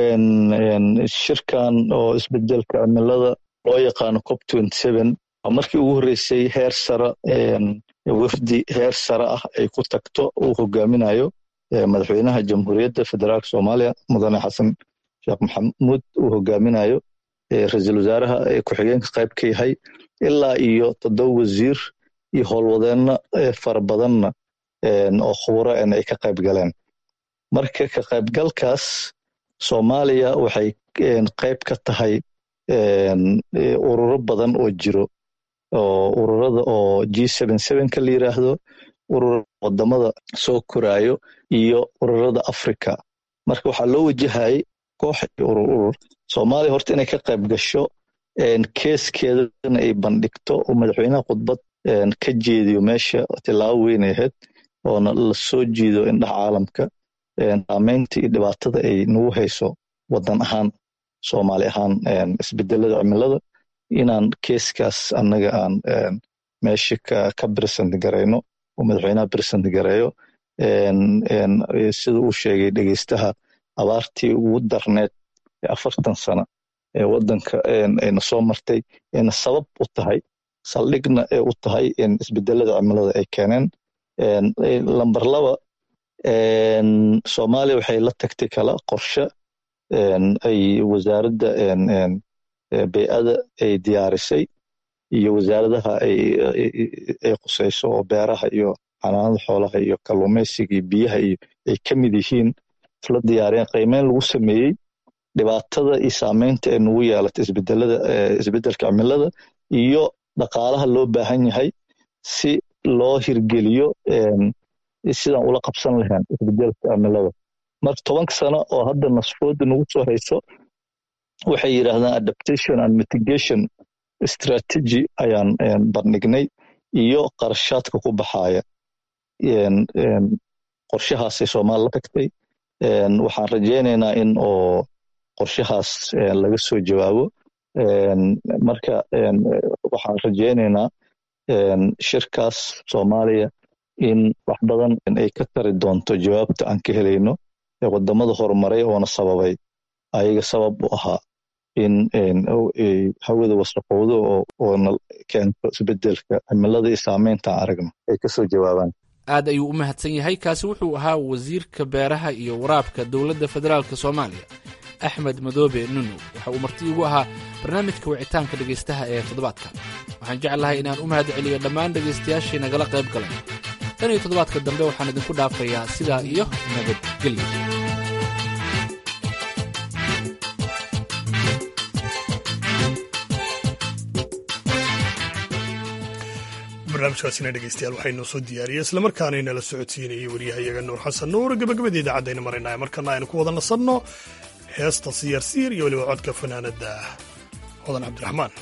shirkan oo isbedelka cimilada loo yaqaano cop markii ugu horreysay heer sare wafdi heer sare ah ay ku tagto uu hogaaminayo madaxweynaha jamhuuriyadda federaalk soomaaliya mudane xasan sheekh maxamuud uu hogaaminayo ra-iisul wasaaraha ku-xigeenka qayb ka yahay ilaa iyo toddoba wasiir iyo howlwadeenno fara badanna oo khuburo en ay ka qayb galeen marka ka qaybgalkaas soomaaliya waxay qayb ka tahay ururo badan oo jiro oo ururada oo g ka la yiraahdo ururada wadamada soo koraayo iyo ururada africa marka waxaa loo wajahayay koox iyo urur urur soomaaliya horta inay ka qayb gasho keeskeedana ay bandhigto oo madaxweynaha khudbad ka jeediyo meesha tilaabo weyn ay ahayd oona la soo jiido indhaha caalamka saameynta iyo dhibaatada ay nagu hayso wadan ahaan soomaali ahaan isbedelada cimilada inaan keeskaas annaga aan meesha ka bresent garayno oo madaxweynaha bresent gareeyo sida uu sheegay dhegeystaha abaartii ugu darneed ee afartan sano ee wadanka ayna soo martay ayna sabab u tahay saldhigna ee u tahay isbedelada cimilada ay keeneen lamber laba soomaaliya waxay la tagtay kala qorshe ay wasaaradda bey'ada ay diyaarisay iyo wasaaradaha ay qusayso oo beeraha iyo xanaanada xoolaha iyo kalluumaysiga iyo biyaha iyo ay ka mid yihiin isla diyaariyeen qiimeyn lagu sameeyey dhibaatada iyo saameynta ay nagu yeelatay isbedelada isbedelka cimilada iyo dhaqaalaha loo baahan yahay si loo hirgeliyo sidaan ula qabsan lahayn isbedelka cimilada marka tobanka sano oo hadda nasfooda nagu soo hayso waxay yidhaahdaan adaptation and mitigation strategy ayaan bandhignay iyo qarashaadka ku baxaaya qorshahaasay soomaali la tagtay waxaan rajaynaynaa in oo qorshahaas laga soo jawaabo marka waxaan rajaynaynaa shirkaas soomaaliya in wax badan ay ka tari doonto jawaabta aan ka helayno ee wadamada horumaray oona sababay ayaga sabab u ahaa in hawada wasaqowdo oona keento isbedelka cimilada iyo saameynta aragno ay kasoo jawaabaan aad ayuu u mahadsan yahay kaasi wuxuu ahaa wasiirka beeraha iyo waraabka dowladda federaalk soomaaliya axmed madoobe nuno waxa uu marti igu ahaa barnaamijka wicitaanka dhegaystaha ee toddobaadka waxaan jeclahay inaan u mahad celiyo dhammaan dhegaystayaashii nagala qayb galay tan iyo toddobaadka dambe waxaan idinku dhaafayaa sidaa iyo nabadgelyo barnaamijkaasina dhegeystayaal waxaynoo soo diyaariyey islamarkaana inala socodsiinayay waryahayaga nuur xasan nuur gabagabada idaacadayna maraynaya markana aynu ku wada nasanno heesta siyaarsiir iyo weliba codka fanaanada hodan cabdiraxmaan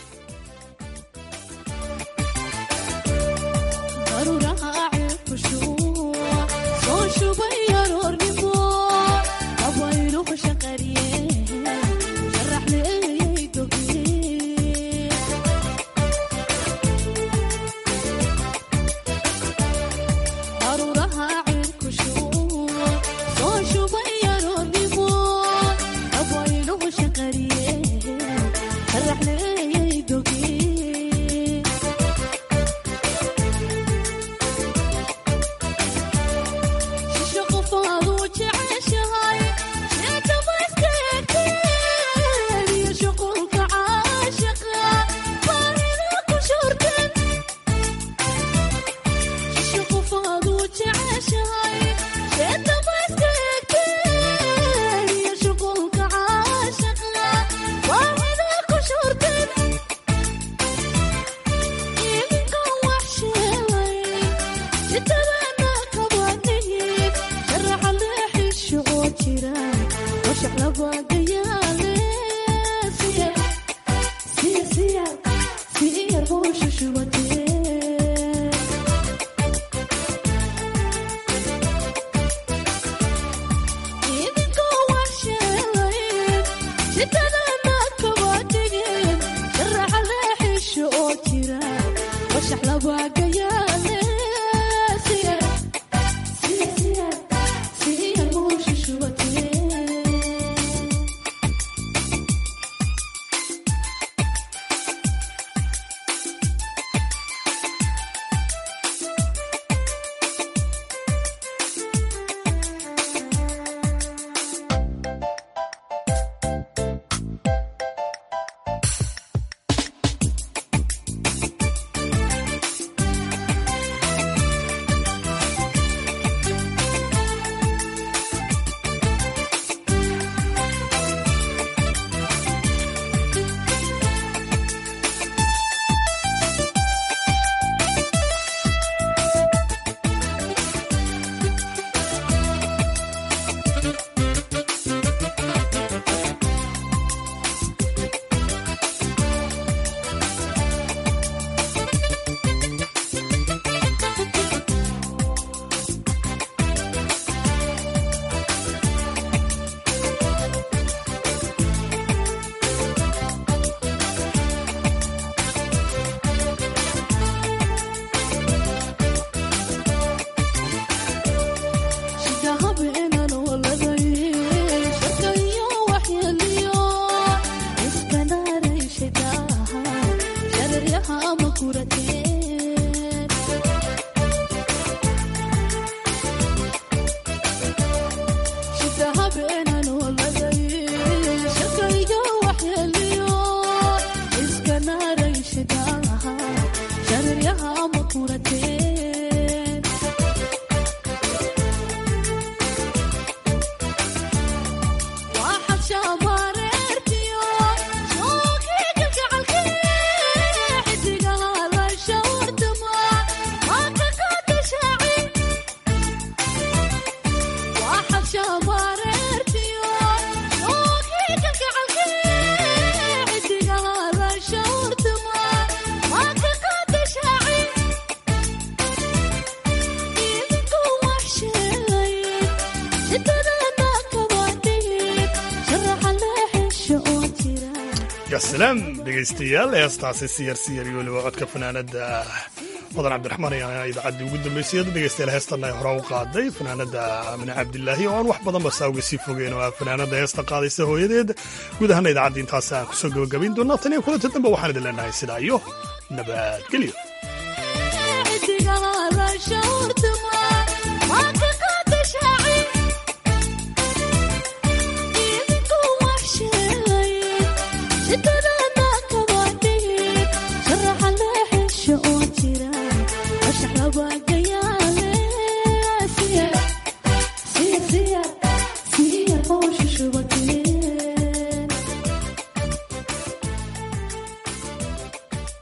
salaam dhegaystayaal heestaasi siyar siyar iyo weliba codka fanaanada mudan cabdiraxmaan ayaa idaacaddii ugu dambeysay ad dhegeystayaal heestan ay hore u qaaday fanaanada amine cabdilaahi oo aan wax badan ba saa uga sii fogeyn oo ah fanaanada heesta qaadaysa hooyadeed guud ahaana idaacadda intaas aan kusoo gabagabayn doonaa tan iyo kulanta dambe waxaan idin leenahay sidaa iyo nabadgelyo